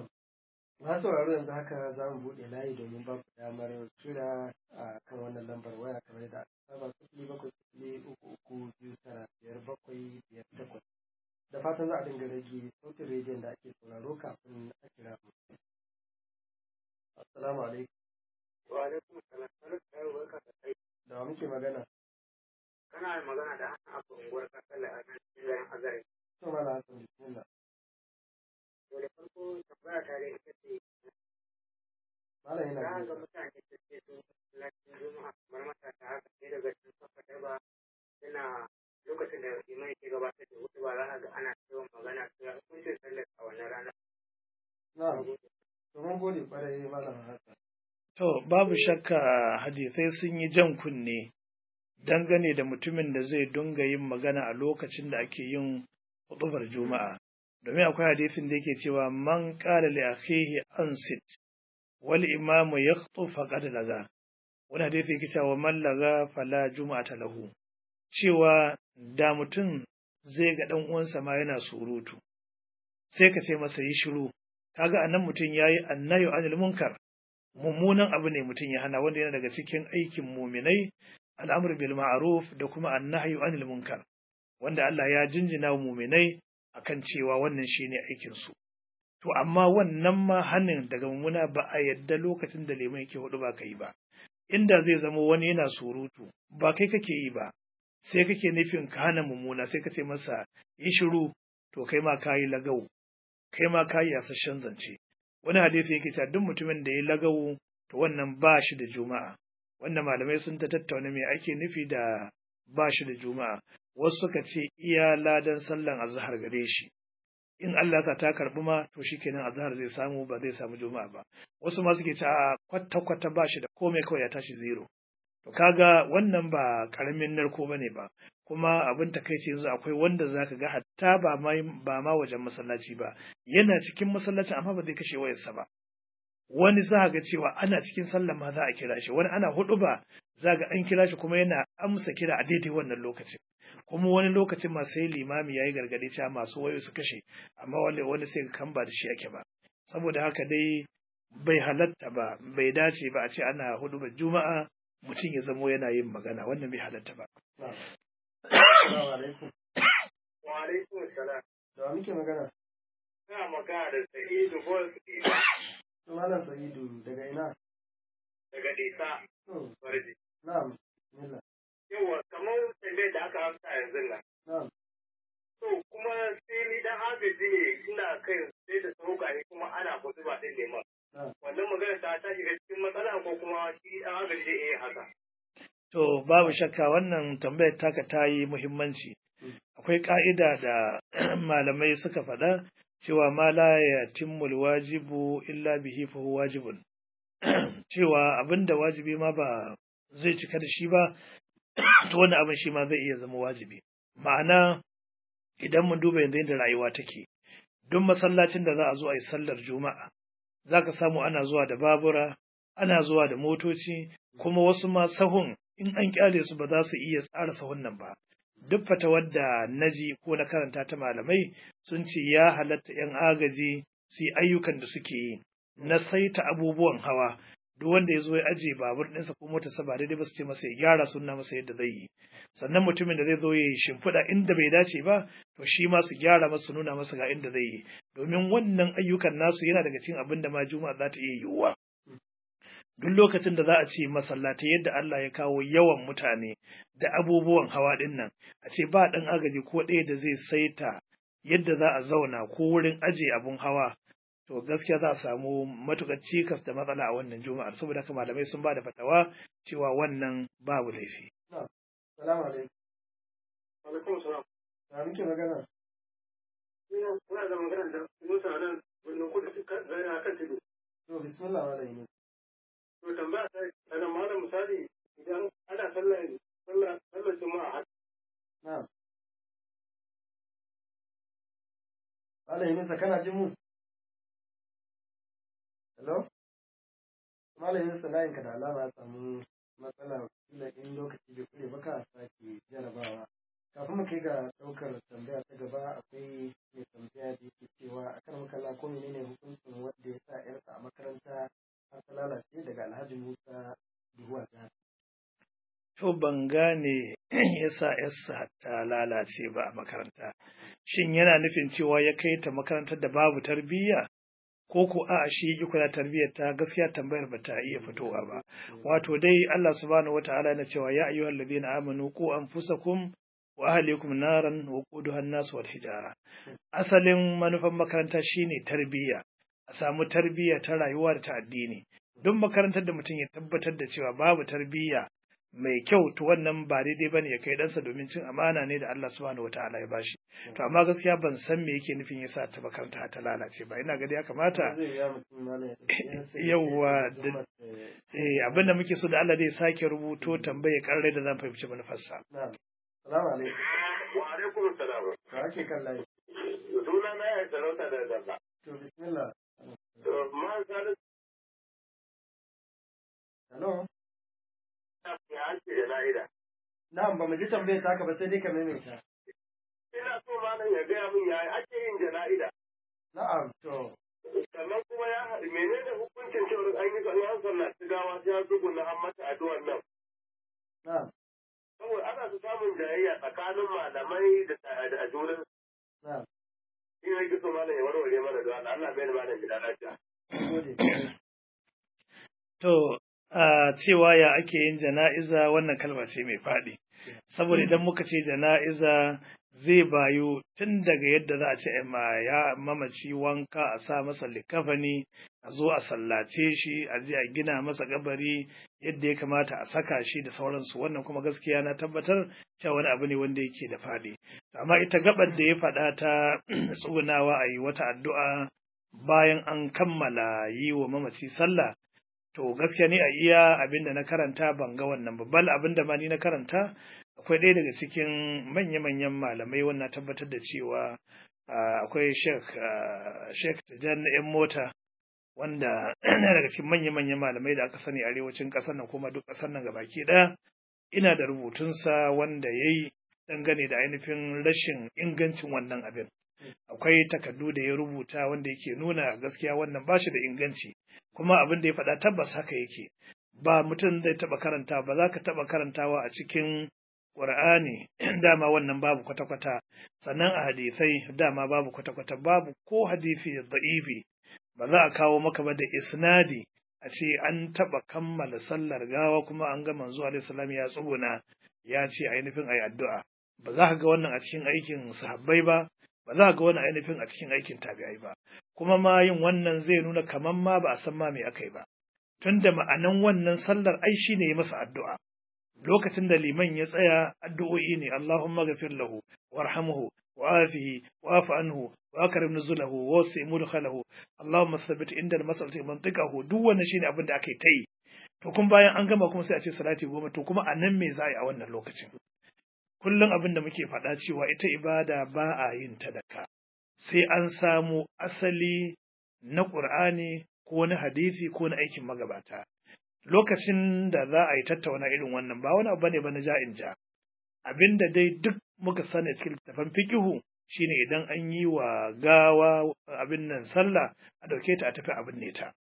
Na sauraro yanzu haka za mu buɗe layi domin ba ku damar kira a kan wannan lambar waya kamar yadda aka saba sifili bakwai sifili uku uku biyu tara biyar bakwai biyar takwas. Da fatan za a dinga rage sautin rediyon da ake sauraro kafin a kira mu. Assalamu alaikum. Wa alaikum salam. Barka barka da kai. Da wa muke magana? Kana magana da hannun abu unguwar kasala a nan cikin azare. To mala Hassan bismillah. To da farko tambaya ta dai ita ce Malam yana za ga jin mutane da ke sun lafiyar juma'a kamar matasa haka sai daga cikin kafa ba suna lokacin da imai ke gabatar da hutu ba za ka ga ana yawan magana cewa hukuncin sallar a wannan rana. Na, to mun gode kwarai malam Hassan. To, babu shakka hadisai sun yi jan kunne dangane da mutumin da zai dunga yin magana a lokacin da ake yin huɗubar Juma'a. Domin akwai hadisin da yake cewa man ƙara li akhihi ansit wal imamu yakhtu faqad laga. Wani hadisi yake cewa man laga fala juma'ata lahu. Cewa da mutum zai ga ɗan uwansa ma yana surutu. Sai ka ce masa yi shiru. Kaga anan mutum yayi annayu anil munkar. mummunan abu ne mutum ya hana wanda yana daga cikin aikin muminai al'amur bil ma'ruf da kuma annahyu anil munkar wanda Allah ya jinjina wa muminai akan cewa wannan shine aikin su to amma wannan ma hannun daga mummuna ba a yadda lokacin da lemon yake hudu ba kai ba inda zai zama wani yana surutu ba kai kake yi ba sai kake nufin ka hana mummuna sai ka ce masa yi shiru to kai ma kayi lagau kai ma kayi yasasshen zance wani hadisi yake cewa duk mutumin da ya lagawu to wannan ba shi da juma'a wannan malamai sun ta tattauna me ake nufi da ba shi da juma'a wasu suka ce iya ladan sallan azhar gare shi in Allah sa ta karbi ma to shikenan azhar zai samu ba zai samu juma'a ba wasu ma suke cewa kwata kwata ba shi da komai kawai ya tashi zero to kaga wannan ba karamin narko bane ba kuma abin takaici yanzu akwai wanda zaka ga hatta ba ma ba ma wajen masallaci ba yana cikin masallaci amma ba zai kashe wayarsa ba wani za ga cewa ana cikin sallah ma za a kira shi wani ana hudu ba za ga an kira shi kuma yana amsa kira a daidai wannan lokacin kuma wani lokacin ma sai limami yayi gargadi cewa masu wayo su kashe amma wani wani sai ga kan ba da shi ake ba saboda haka dai bai halatta ba bai dace ba a ce ana hudu ba juma'a mutum ya zamo yana yin magana wannan bai halatta ba Assalamu alaikum. Wa alaikum salam. Da wa muke magana? Ina magana da Sa'idu Bols To malam Sa'idu daga ina? daga Disa To, Barji. na'am. Bismillah. Yawa kamar tambayar da aka amsa yanzu nan. Na'am. To kuma sai ni dan agaji ne ina kai sai da sauka ne kuma ana hudu ba din neman. Na'am. Wannan magana ta ta shiga cikin matsala ko kuma shi dan agaji zai iya haka. To babu shakka wannan tambayar taka ta yi muhimmanci. Akwai ƙa'ida da malamai suka faɗa cewa ma la ya timmul wajibu illa bihi fa huwa wajibun. cewa abin da wajibi ma ba zai cika da shi ba, to wani abin shi ma zai iya zama wajibi. Ma'ana idan mun duba yanzu yadda rayuwa take, duk masallacin da za a zo a yi sallar juma'a, za ka samu ana zuwa da babura, ana zuwa da motoci, kuma wasu ma sahun in an kyale su ba za su iya tsara sahun nan ba. Duk fatawar da naji ko na karanta ta malamai sun ce ya halatta ‘yan agaji su yi ayyukan da suke yi na saita abubuwan hawa. Duk wanda ya zo ya ajiye babur ɗinsa ko motarsa ba daidai ba su ce masa ya gyara sunna masa yadda zai yi. Sannan mutumin da zai zo ya yi shimfiɗa inda bai dace ba, to shi ma su gyara masa nuna masa ga inda zai yi. Domin wannan ayyukan nasu yana daga cikin abin da ma juma'a za ta iya yiwuwa. duk lokacin da za a ce masallatai yadda Allah ya kawo yawan mutane da abubuwan hawa ɗin nan, a ce ba ɗan agaji ko ɗaya da zai saita yadda za a zauna ko wurin aje abun hawa to gaskiya za a samu matukar cikas da matsala a wannan juma'ar saboda haka malamai sun ba da fatawa cewa wannan babu laifi. Salamu alaikum. Alaikum salam. Na muke magana? Ina kuna da magana da Musa nan wannan kudu suka zai a kan tudu. To bismillah malam Yunus. To tambaya ta ana malam misali idan ana sallar sallar sallar juma'a Na'am. Malam Yunus kana jin mu? Hello? Malam Yunus layin ka da alama ya samu matsala kila in lokaci bai kure ba ka sake jarabawa. Kafin mu kai ga ɗaukar tambaya ta gaba akwai mai tambaya da yake cewa a kan makalla ko menene hukuncin wanda ya sa ‘yarsa a makaranta har ta lalace daga Alhaji Musa Duhuwa Gana. To ban gane yasa yarsa ta lalace ba a makaranta. Shin yana nufin cewa ya kai ta makarantar da babu tarbiyya? Ko ko a shi yi kula tarbiyyar ta gaskiya tambayar ba ta iya fitowa ba. Wato dai Allah subhanahu wa ta'ala na cewa ya ayyuhal ladina amanu ku anfusakum wa ahlikum naran wa quduha an-nas wal hijara. Asalin manufan makaranta shine tarbiyya. A samu tarbiyya ta rayuwa da ta addini. Duk makarantar da mutum ya tabbatar da cewa babu tarbiyya mai kyau to wannan ba daidai bane ya kai ɗansa domin cin amana ne da Allah subhanahu wataala ya bashi to amma gaskiya ban san me yake nufin yasa ta makaranta ta lalace ba ina ga ya kamata yawwa eh abinda muke so da Allah zai sake rubuto tambaye karrai da zan fahimci manufarsa Salamu alaikum. Wa alaikum salam. Ka ake kan layi. Suna na ya talauta da dabba. To bismillah. To ma salisu Hello. ya ake da na'ida. Na'am ba mu ji tambayar taka ba sai dai ka maimaita. Ina so malam ya gaya min yaya ake yin jana'ida. Na'am to. Sannan kuma ya haɗu menene hukuncin cewar an yi an sallaci gawa sai ya tsuguna an mata addu'ar nan. Na'am. Saboda ana su samun jayayya tsakanin malamai da da junan. Na'am. Shi ne kiso malam ya warware mana da Allah Allah bai da malam gida lafiya. Gode. To a cewa ya ake yin jana'iza wannan kalma ce mai faɗi. Saboda idan muka ce jana'iza zai bayu tun daga yadda za a ce ma ya mamaci wanka a sa masa likafani a zo a sallace shi a je a gina masa gabari yadda ya kamata a saka shi da sauransu wannan kuma gaskiya na tabbatar cewa wani abu ne wanda yake da faɗi amma ita gabar da ya faɗa ta tsugunawa a yi wata addu'a bayan an kammala yi wa mamaci sallah to gaskiya ne a iya abin da na karanta ban ga wannan babban abin da ma ni na karanta akwai ɗaya daga cikin manya-manyan malamai wannan tabbatar da cewa akwai sheikh sheikh tajan na yan mota wanda na daga cikin manya-manyan malamai da aka sani arewacin ƙasar nan kuma duk ƙasar nan gabaki ɗaya ina da rubutunsa wanda ya yi dangane da ainihin rashin ingancin wannan abin akwai takardu da ya rubuta wanda yake nuna gaskiya wannan ba shi da inganci kuma abin da ya faɗa tabbas haka yake ba mutum zai taɓa karanta ba za ka taɓa karantawa a cikin ƙur'ani dama wannan babu kwata-kwata sannan a hadisai dama babu kwata-kwata babu ko hadisi da'ifi ba za a kawo maka ba da isnadi a ce an taɓa kammala sallar gawa kuma an ga manzo alaihi salam ya tsuguna ya ce ainihin ayi addu'a ba za ka ga wannan a cikin aikin sahabbai ba ba za ga wani ainihin a cikin aikin tabi'ai ba kuma ma yin wannan zai nuna kaman ma ba a san ma me aka yi ba tunda ma'anan wannan sallar ai shine yi masa addu'a lokacin da liman ya tsaya addu'o'i ne Allahumma ghafir lahu warhamhu wa'afihi wa'fu anhu wa akrim nuzulahu wa wasi mudkhalahu Allahumma thabbit inda al-mas'alati mantiqahu duk wannan shine abin da aka yi ta yi to kun bayan an gama kuma sai a ce salati goma to kuma a nan me za a yi a wannan lokacin kullum abin da muke faɗa cewa ita ibada ba a yin ta da ka sai an samu asali na ƙur'ani ko na hadisi ko na aikin magabata lokacin da za a yi tattauna irin wannan ba wani abu bane ba na ja'in ja abin da dai duk muka sani cikin littafin fikihu shine idan an yi wa gawa abin nan sallah a dauke ta a tafi abin ne ta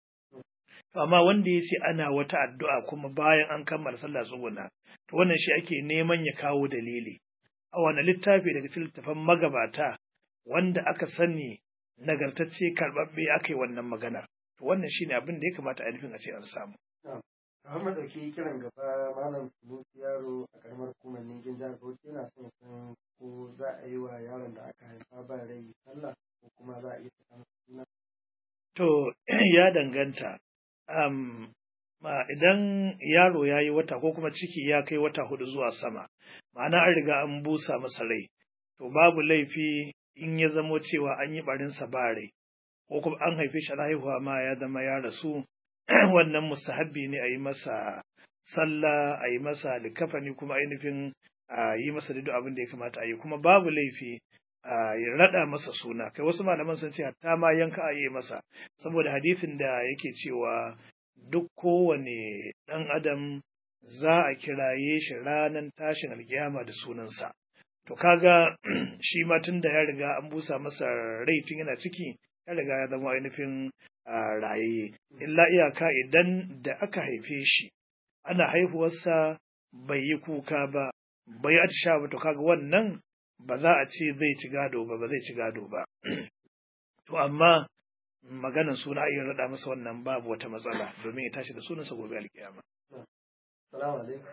amma wanda ya ce ana wata addu'a kuma bayan an kammala sallah tsuguna to wannan shi ake neman ya kawo dalili a wani littafi daga cikin littafan magabata wanda aka sani nagartacce karɓaɓɓe aka yi wannan maganar to wannan shi ne abin da ya kamata a nufin a ce an samu. Kamar madauki kiran gaba malam Sulusi yaro a karamar hukumar Ningin jihar Bauchi yana son san ko za a yi wa yaron da aka haifa ba rai sallah ko kuma za a iya saka masa suna To, ya danganta. Um, ma idan yaro ya yi wata ko kuma ciki ya kai wata hudu zuwa sama, ma'ana an riga an busa masa rai, to babu laifi in ya zamo cewa an yi barinsa ba rai, ko kuma an haife shi na haihuwa ma ya zama ya rasu, wannan mustahabbi ne a yi masa sallah, a yi masa likafani kuma ainihin a yi masa duk abin da ya kamata a yi, kuma babu laifi a ya raɗa masa suna kai wasu malaman sun ce hatta ma yanka a yi masa saboda hadisin da yake cewa duk kowane ɗan adam za a kiraye shi ranar tashin alkiyama da sunansa to kaga shi ma tun da ya riga an busa masa rai tun yana ciki ya riga ya zama ainihin raye illa iyaka idan da aka haife shi ana haihuwarsa bai yi kuka ba bai atisha ba to kaga wannan ba za a ce zai ci gado ba ba zai ci gado ba to amma maganan suna iya raɗa masa wannan babu wata matsala domin ya tashi da sunansa gobe alkiyama salamu alaikum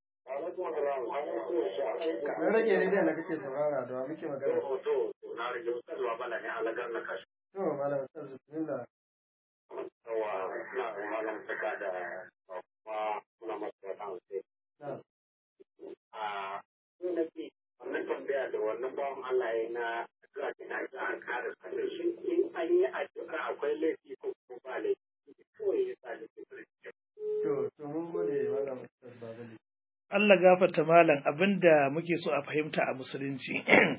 kamar rage rediyon da kake saurara da muke magana to na rage ustaz wa bala ne alagar na kashi to malam ustaz bismillah yawa na malam saka da kuma muna masu wata sai na a ko nake wannan tambaya da wannan bawan Allah ya na addu'a da na ga an kare sanin shi in an yi addu'a akwai laifi ko kuma ba laifi kawai ya sa da to to mun gode malam ustaz babali Allah gafarta malam abinda muke so a fahimta a musulunci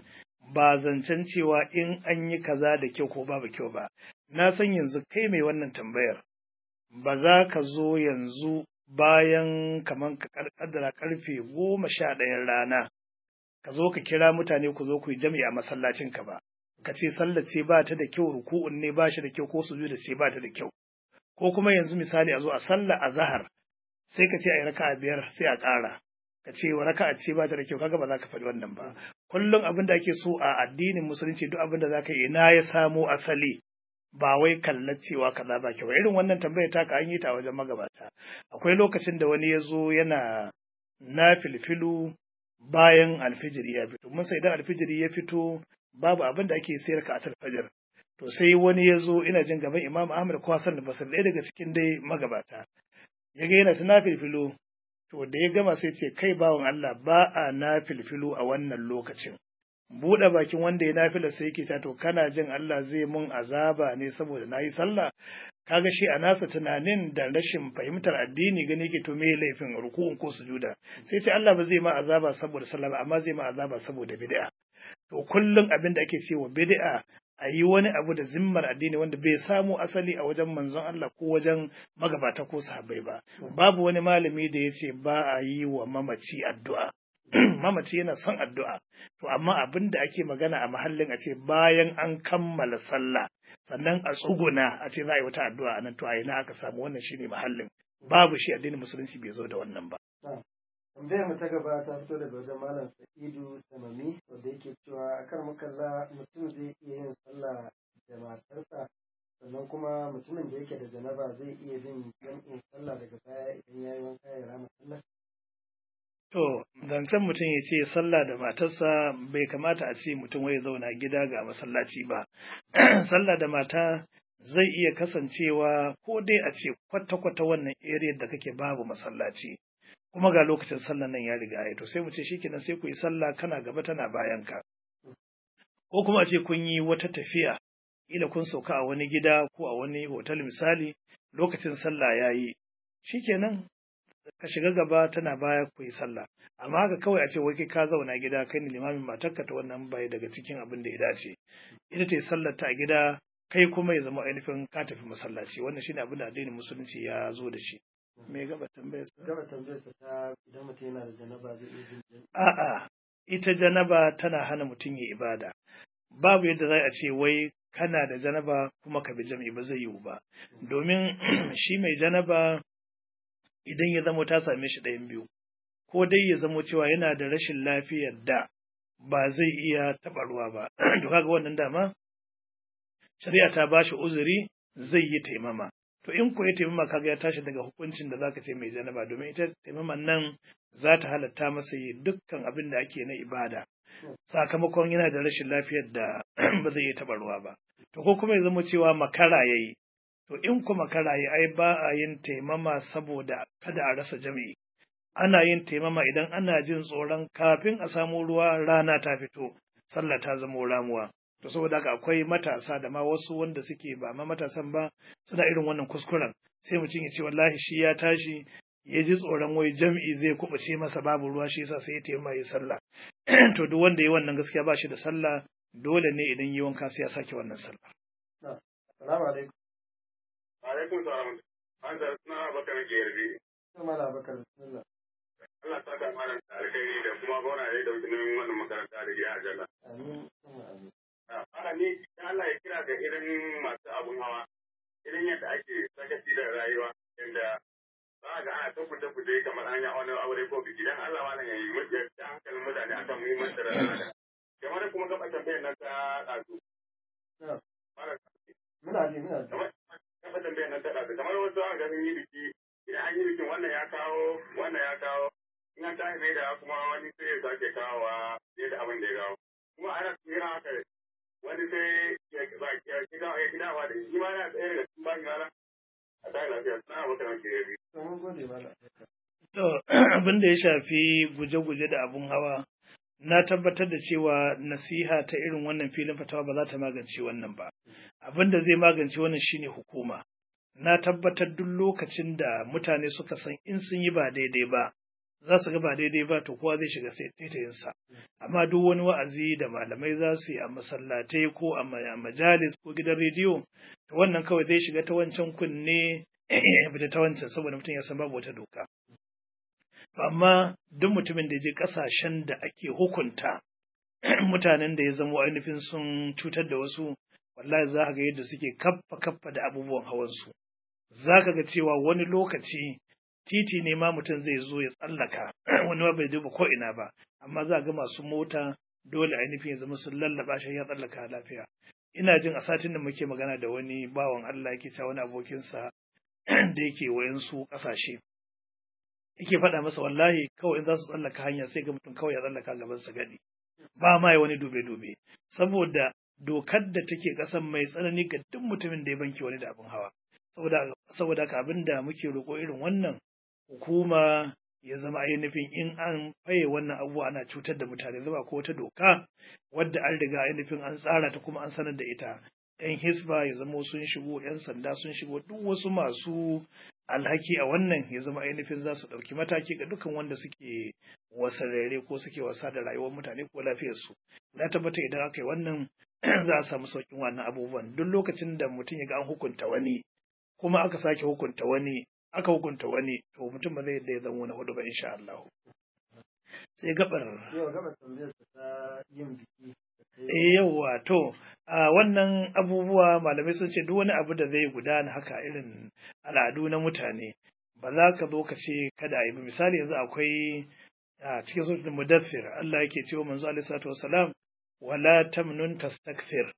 ba zancen cewa in an yi kaza da kyau ko babu kyau ba na san yanzu kai mai wannan tambayar ba za ka zo yanzu bayan kamar ka kaddara karfe goma sha ɗayan rana ka zo ka kira mutane ku zo ku yi jami'a a masallacin ka ba ka ce sallar ce ba ta da kyau ruku'un ne ba shi da kyau ko sujuda ce ba ta da kyau ko kuma yanzu misali a zo a sallar azhar sai ka ce a yi raka'a biyar sai a ƙara ka ce wa raka'a ce ba ta da kyau kaga ba za ka faɗi wannan ba kullum abin da ake so a addinin musulunci duk abin da za ka yi ina ya samo asali ba wai kallar cewa kaza ba kyau irin wannan tambayar taka an yi ta a wajen magabata akwai lokacin da wani ya zo yana na filfilu bayan alfijiri ya fito mun sai idan alfijiri ya fito babu abin da ake sayar ka a fajar to sai wani ya zo ina jin gaban imam ahmad ko hasan da basir ɗaya daga cikin dai magabata ya ga yana ta na filfilu to da ya gama sai ce kai bawan Allah ba a na filfilu a wannan lokacin buɗe bakin wanda ya nafila sai yake ta to kana jin Allah zai mun azaba ne saboda nayi sallah kaga shi a nasa tunanin da rashin fahimtar addini gani yake to me laifin ruku'un ko sujuda sai ce Allah ba zai ma azaba saboda sallah ba amma zai ma azaba saboda bid'a to kullum abin da ake cewa bid'a a yi wani abu da zimmar addini wanda bai samu asali a wajen manzon Allah ko wajen magabata ko sahabbai ba babu wani malami da ya ce ba a yi wa mamaci addu'a mamaci yana son addu'a to amma abin da ake magana a mahallin a ce bayan an kammala sallah sannan a tsuguna a ce za a yi wata addu'a a nan to a ina aka samu wannan shine mahallin babu shi addinin musulunci bai zo da wannan ba tambayar mu ta gaba ta fito daga wajen malam sa'idu samami wanda yake cewa a kan makalla mutum zai iya yin sallah da matarsa sannan kuma mutumin da yake da janaba zai iya bin jam'in sallah daga baya idan ya yi wanka ya rama sallah To, zancen mutum ya ce sallah da matarsa bai kamata a ce mutum wai zauna gida ga masallaci ba. sallah da mata zai iya kasancewa ko dai a ce kwata-kwata wannan area da kake babu masallaci. Kuma ga lokacin sallah nan ya riga ya to sai mu ce shikenan sai ku yi sallah kana gaba tana bayan ka. Ko kuma a ce kun yi wata tafiya, ila kun sauka a wani gida ko a wani hotel misali lokacin sallah ya yi. Shikenan ka shiga gaba tana baya ku yi sallah amma haka kawai a ce wai kai ka zauna gida kai ne limamin matarka ta wannan bai daga cikin abin da ya dace ita ta yi sallar ta a gida kai kuma ya zama ainihin ka tafi masallaci wannan shine abin da addinin musulunci ya zo da shi me gaba tambayar sa gaba tambayar sa ta idan mutum yana da janaba zai iya bin jam'i a'a ita janaba tana hana mutum ya ibada babu yadda za a ce wai kana da janaba kuma ka bi jam'i ba zai yiwu ba domin shi mai janaba idan ya zamo ta same shi ɗayan biyu, ko dai ya zamo cewa yana da rashin lafiyar da ba zai iya taɓa ruwa ba, to kaga wannan dama, shari'a ta ba shi uzuri zai yi taimama. To in ko ya taimama kaga ya tashi daga hukuncin da zaka ce mai janaba domin ita taimaman nan za ta halatta masa yi dukkan abin da ake na ibada. Sakamakon yana da rashin lafiyar da ba zai iya taɓa ruwa ba. To ko kuma ya zamo cewa makara ya yi, to in kuma karaye ai ba a yin taimama saboda kada a rasa jami'i ana yin taimama idan ana jin tsoron kafin a samu ruwa rana ta fito sallah ta zama ramuwa to saboda haka akwai matasa da ma wasu wanda suke ba ma matasan ba suna irin wannan kuskuren sai mutum ya ce wallahi shi ya tashi ya ji tsoron wai jam'i zai kubuce masa babu ruwa shi yasa sai ya taimaka ya sallah to duk wanda ya wannan gaskiya ba shi da sallah dole ne idan yi wanka sai ya sake wannan sallah Assalamu alaikum. alaikum salam an da suna bakar gerbi Kuma da bakar bismillah. Allah ta da malam alkhairi da kuma gona ya dauki nauyin wannan makaranta da ya ajalla Amin. Kuma amin. ana ni Allah ya kira ga irin masu abun hawa irin yadda ake sakaci da rayuwa yadda za a ga ana ta fita fita kamar hanya wani aure ko biki dan Allah malam ya yi mutum da hankalin mutane akan muhimmancin rayuwa kamar da kuma gaba tambayar nan ta ɗazu. Na. Malam, Muna ji muna ji. kamar gaba tambayar nan ta ɗazu kamar wasu an ga sun yi biki idan an yi bikin wannan ya kawo wannan ya kawo in an tashi mai da kuma wani sai ya sake kawowa fiye da abin da ya kawo kuma ana tsira haka wani sai ya ba ya kida ya kida wa da shi ma yana tsaye daga cikin bani mala a tashi lafiya suna abokan ake yi To mun gode malam. To, abin da ya shafi guje-guje da abun hawa, na tabbatar da cewa nasiha ta irin wannan filin fatawa ba za ta magance wannan ba. Abin da zai magance wannan shine hukuma. Na tabbatar duk lokacin da mutane suka san in sun yi ba daidai ba, za su ga ba daidai ba to kowa zai shiga sai taitayinsa. Amma duk wani wa'azi da malamai za su yi a masallatai ko a ma- a majalis ko gidan rediyo, to wannan kawai zai shiga ta wancan kunne ya fita ta wancan saboda mutum ya san babu wata doka. amma duk mutumin da ya je ƙasashen da ake hukunta mutanen da ya zama ainihin sun cutar da wasu wallahi za ka ga yadda suke kaffa kaffa da abubuwan hawansu za ka ga cewa wani lokaci titi ne ma mutum zai zo ya tsallaka wani ma bai duba ko ina ba amma za ga masu mota dole ainihin ya zama sun lallaba shi ya tsallaka lafiya ina jin a satin da muke magana da wani bawan Allah yake cewa wani abokinsa da yake wayansu ƙasashe yake faɗa masa wallahi kawai in za su tsallaka hanya sai ga mutum kawai ya tsallaka gaban sa gadi ba ma ya wani dube-dube saboda dokar da take ƙasan mai tsanani ga duk mutumin da ya banki wani da abin hawa saboda saboda haka abin da muke roƙo irin wannan hukuma ya zama ainihin in an faye wannan abubuwa ana cutar da mutane zama ko wata doka wadda an riga ainihin an tsara ta kuma an sanar da ita yan hisba ya zama sun shigo yan sanda sun shigo duk wasu masu alhaki a wannan ya zama ainihin za su ɗauki mataki ga dukkan wanda suke wasarere ko suke wasa da rayuwar mutane ko lafiyarsu na tabbata idan aka yi wannan za a samu sauƙin wannan abubuwan duk lokacin da mutum ya ga an hukunta wani kuma aka sake hukunta wani aka hukunta wani to mutum ba zai yadda ya zama wani hudu ba insha Allah sai gabar Yau gaba tambayar ta yin biki. eh yawa to a wannan abubuwa malamai sun ce duk wani abu da zai gudana haka irin al'adu na mutane ba za ka zo ka ce kada a yi ba misali yanzu akwai a cikin suratul mudaffir Allah yake cewa manzo alaihi salatu wassalam wala tamnun tastakfir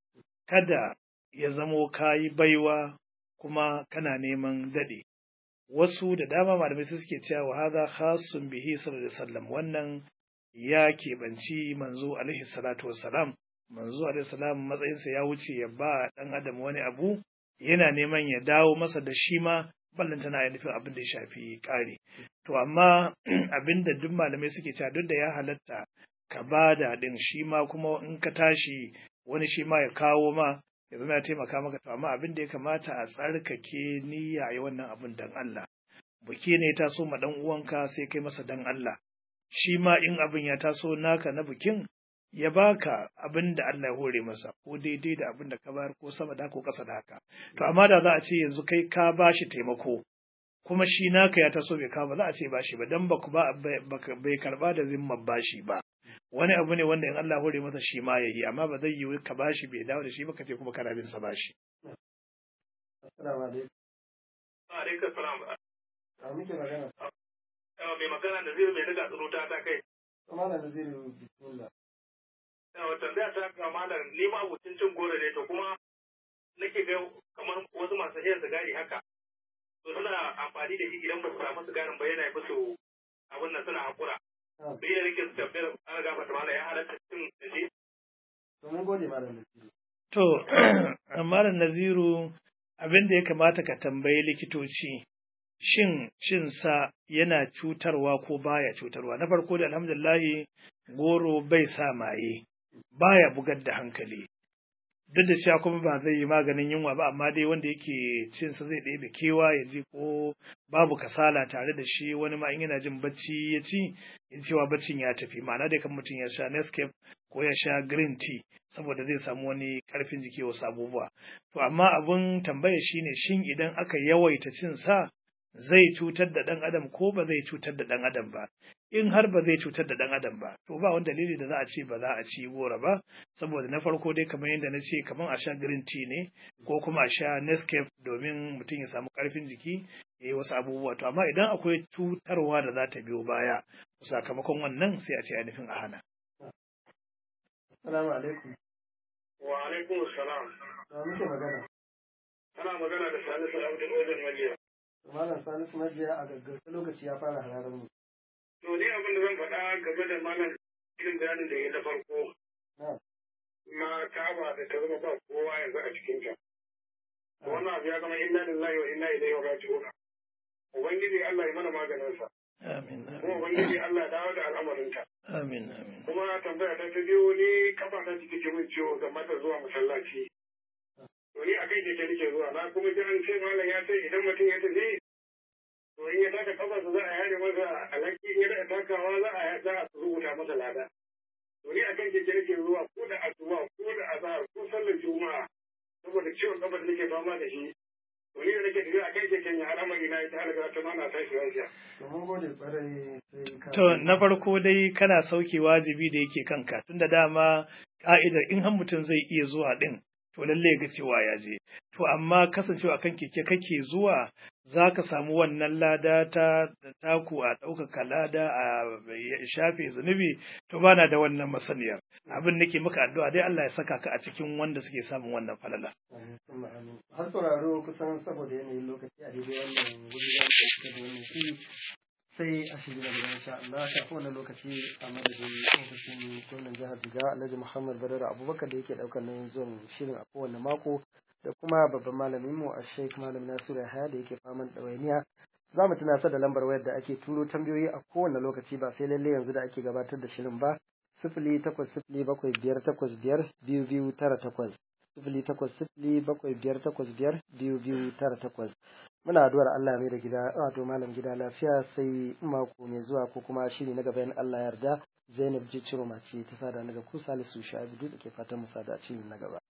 kada ya zamo kayi baiwa kuma kana neman dade wasu da dama malamai su suke cewa wa hadha khassun bihi sallallahu alaihi wasallam wannan ya keɓanci manzo alaihi salatu wassalam manzo alaihi salam matsayinsa ya wuce ya ba ɗan adam wani abu yana neman ya dawo masa da shi ma ballan tana ya nufin abin da ya shafi ƙari to amma abin da duk malamai suke cewa duk da ya halatta ka ba da ɗin shi ma kuma in ka tashi wani shi ma ya kawo ma ya zama ya taimaka maka to amma abin da ya kamata a tsarkake niyya yi wannan abin dan Allah buki ne ta so ma dan uwanka sai kai masa dan Allah shi ma in abin ya taso naka na bikin ya baka abin da Allah ya hore masa ko daidai da abin da ka bayar ko sama da ko ƙasa da haka to amma da za a ce yanzu kai ka bashi taimako kuma shi naka ya taso bai kawo ba za a ce bashi ba dan baku ba bai karba da zimmar bashi ba wani abu ne wanda in Allah hore masa shi ma yayi amma ba zai yi ka bashi bai dawo da shi ba ka ce kuma kana bin sa bashi Assalamu alaikum. Wa alaikum salam. A muke magana. Mai magana da zai mai daga tsaro ta ta kai. Kuma da zai bismillah. Wata da ta kama da ni ma abucin cin goro ne to kuma nake ga kamar wasu masu shan sigari haka. To suna amfani da shi idan ba su samu sigarin ba yana musu abin nan suna hakura. Bai da nake su tambayar an ga mata mala ya halatta cin da shi. To mun gode malam Nasiru. To, Malam Naziru abin da ya kamata ka tambayi likitoci shin cin sa yana cutarwa ko baya cutarwa na farko da alhamdulillahi goro bai sa maye baya bugar da hankali duk da cewa kuma ba zai yi maganin yunwa ba amma dai wanda yake cin sa zai ɗebe kewa ya ji ko babu kasala tare da shi wani ma in yana jin bacci ya ci ya cewa baccin ya tafi ma'ana dai kan mutum ya sha Nescafe ko ya sha green tea saboda zai samu wani karfin jiki wasu abubuwa to amma abun tambaya shine shin idan aka yawaita cin sa zai cutar da ɗan adam ko ba zai cutar da ɗan adam ba in har ba zai cutar da ɗan adam ba to ba wani dalili da za a ce ba za a ci gora ba saboda na farko dai kamar yadda na ce kamar a sha green tea ne ko kuma a sha Nescafe domin mutum ya samu ƙarfin jiki ya yi wasu abubuwa to amma idan akwai cutarwa da za ta biyo baya sakamakon wannan sai a ce ainihin a hana. Assalamu alaikum. Wa alaikum salam. Da muke magana. Ana magana da Salisu Abdul Wajen Majiya. Malam Salisu Majiya a gaggauta lokaci ya fara hararar mu. To ni abin da zan faɗa game da malam irin bayanin da ya na farko. Na Ka'aba da ta zama ba kowa yanzu a cikinta. Wannan abu ya zama inna lillahi wa inna ilaihi raji'un. Ubangiji Allah ya mana maganinsa. Amin. Kuma Ubangiji Allah ya dawo da al'amarinta. Amin. Amin. Kuma tambaya ta ta biyu ni kafa ta ciki ke min ciwo game da zuwa masallaci. To ni a kai keke nake zuwa na kuma ji an ce malam ya ce idan mutum ya tafi to in ya taka kafarsa za a yare masa alhaki in ya daɗa takawa za a za a rubuta masa lada. To ni a kan keke nake zuwa ko da asuba ko da azahar ko sallar juma'a saboda ciwon kafar da nake fama da shi. To ni da nake tafiya a kan keken ya al'amari na ita halaka ta mana tashi lafiya. To mun gode kwarai sai ka. To na farko dai kana sauke wajibi da yake kanka tunda dama ka'idar in har mutum zai iya zuwa din to lalle ga cewa ya je. To amma kasancewa akan keke kake zuwa za ka samu wannan lada ta da taku a ɗaukaka lada a shafe zunubi to bana da wannan masaniyar abin nake maka addu'a dai Allah ya saka ka a cikin wanda suke samun wannan falala Har sauraro kusan saboda yanayin lokaci a daidai wannan wuri za mu ɗauka da wannan shiri sai a shiri na gaba insha Allah kafin wannan lokaci a madadin ofishin gwamnan jihar Jigawa Alhaji Muhammad Badara Abubakar da yake ɗaukar nan zuwan shirin a kowane mako da kuma babban malamin mu a Sheikh Malam Nasiru Yahaya da yake faman ɗawainiya za mu tunasar da lambar wayar da ake turo tambayoyi a kowane lokaci ba sai lalle yanzu da ake gabatar da shirin ba sifili takwas sifili bakwai biyar takwas biyar biyu biyu tara takwas sifili takwas sifili bakwai biyar takwas biyar biyu biyu tara takwas muna addu'ar Allah mai da gida wato malam gida lafiya sai mako mai zuwa ko kuma shiri na gaba in Allah yarda Zainab Jiciro mace ta sada daga ku Salisu Sha'ibu da ke fatan mu sada a na gaba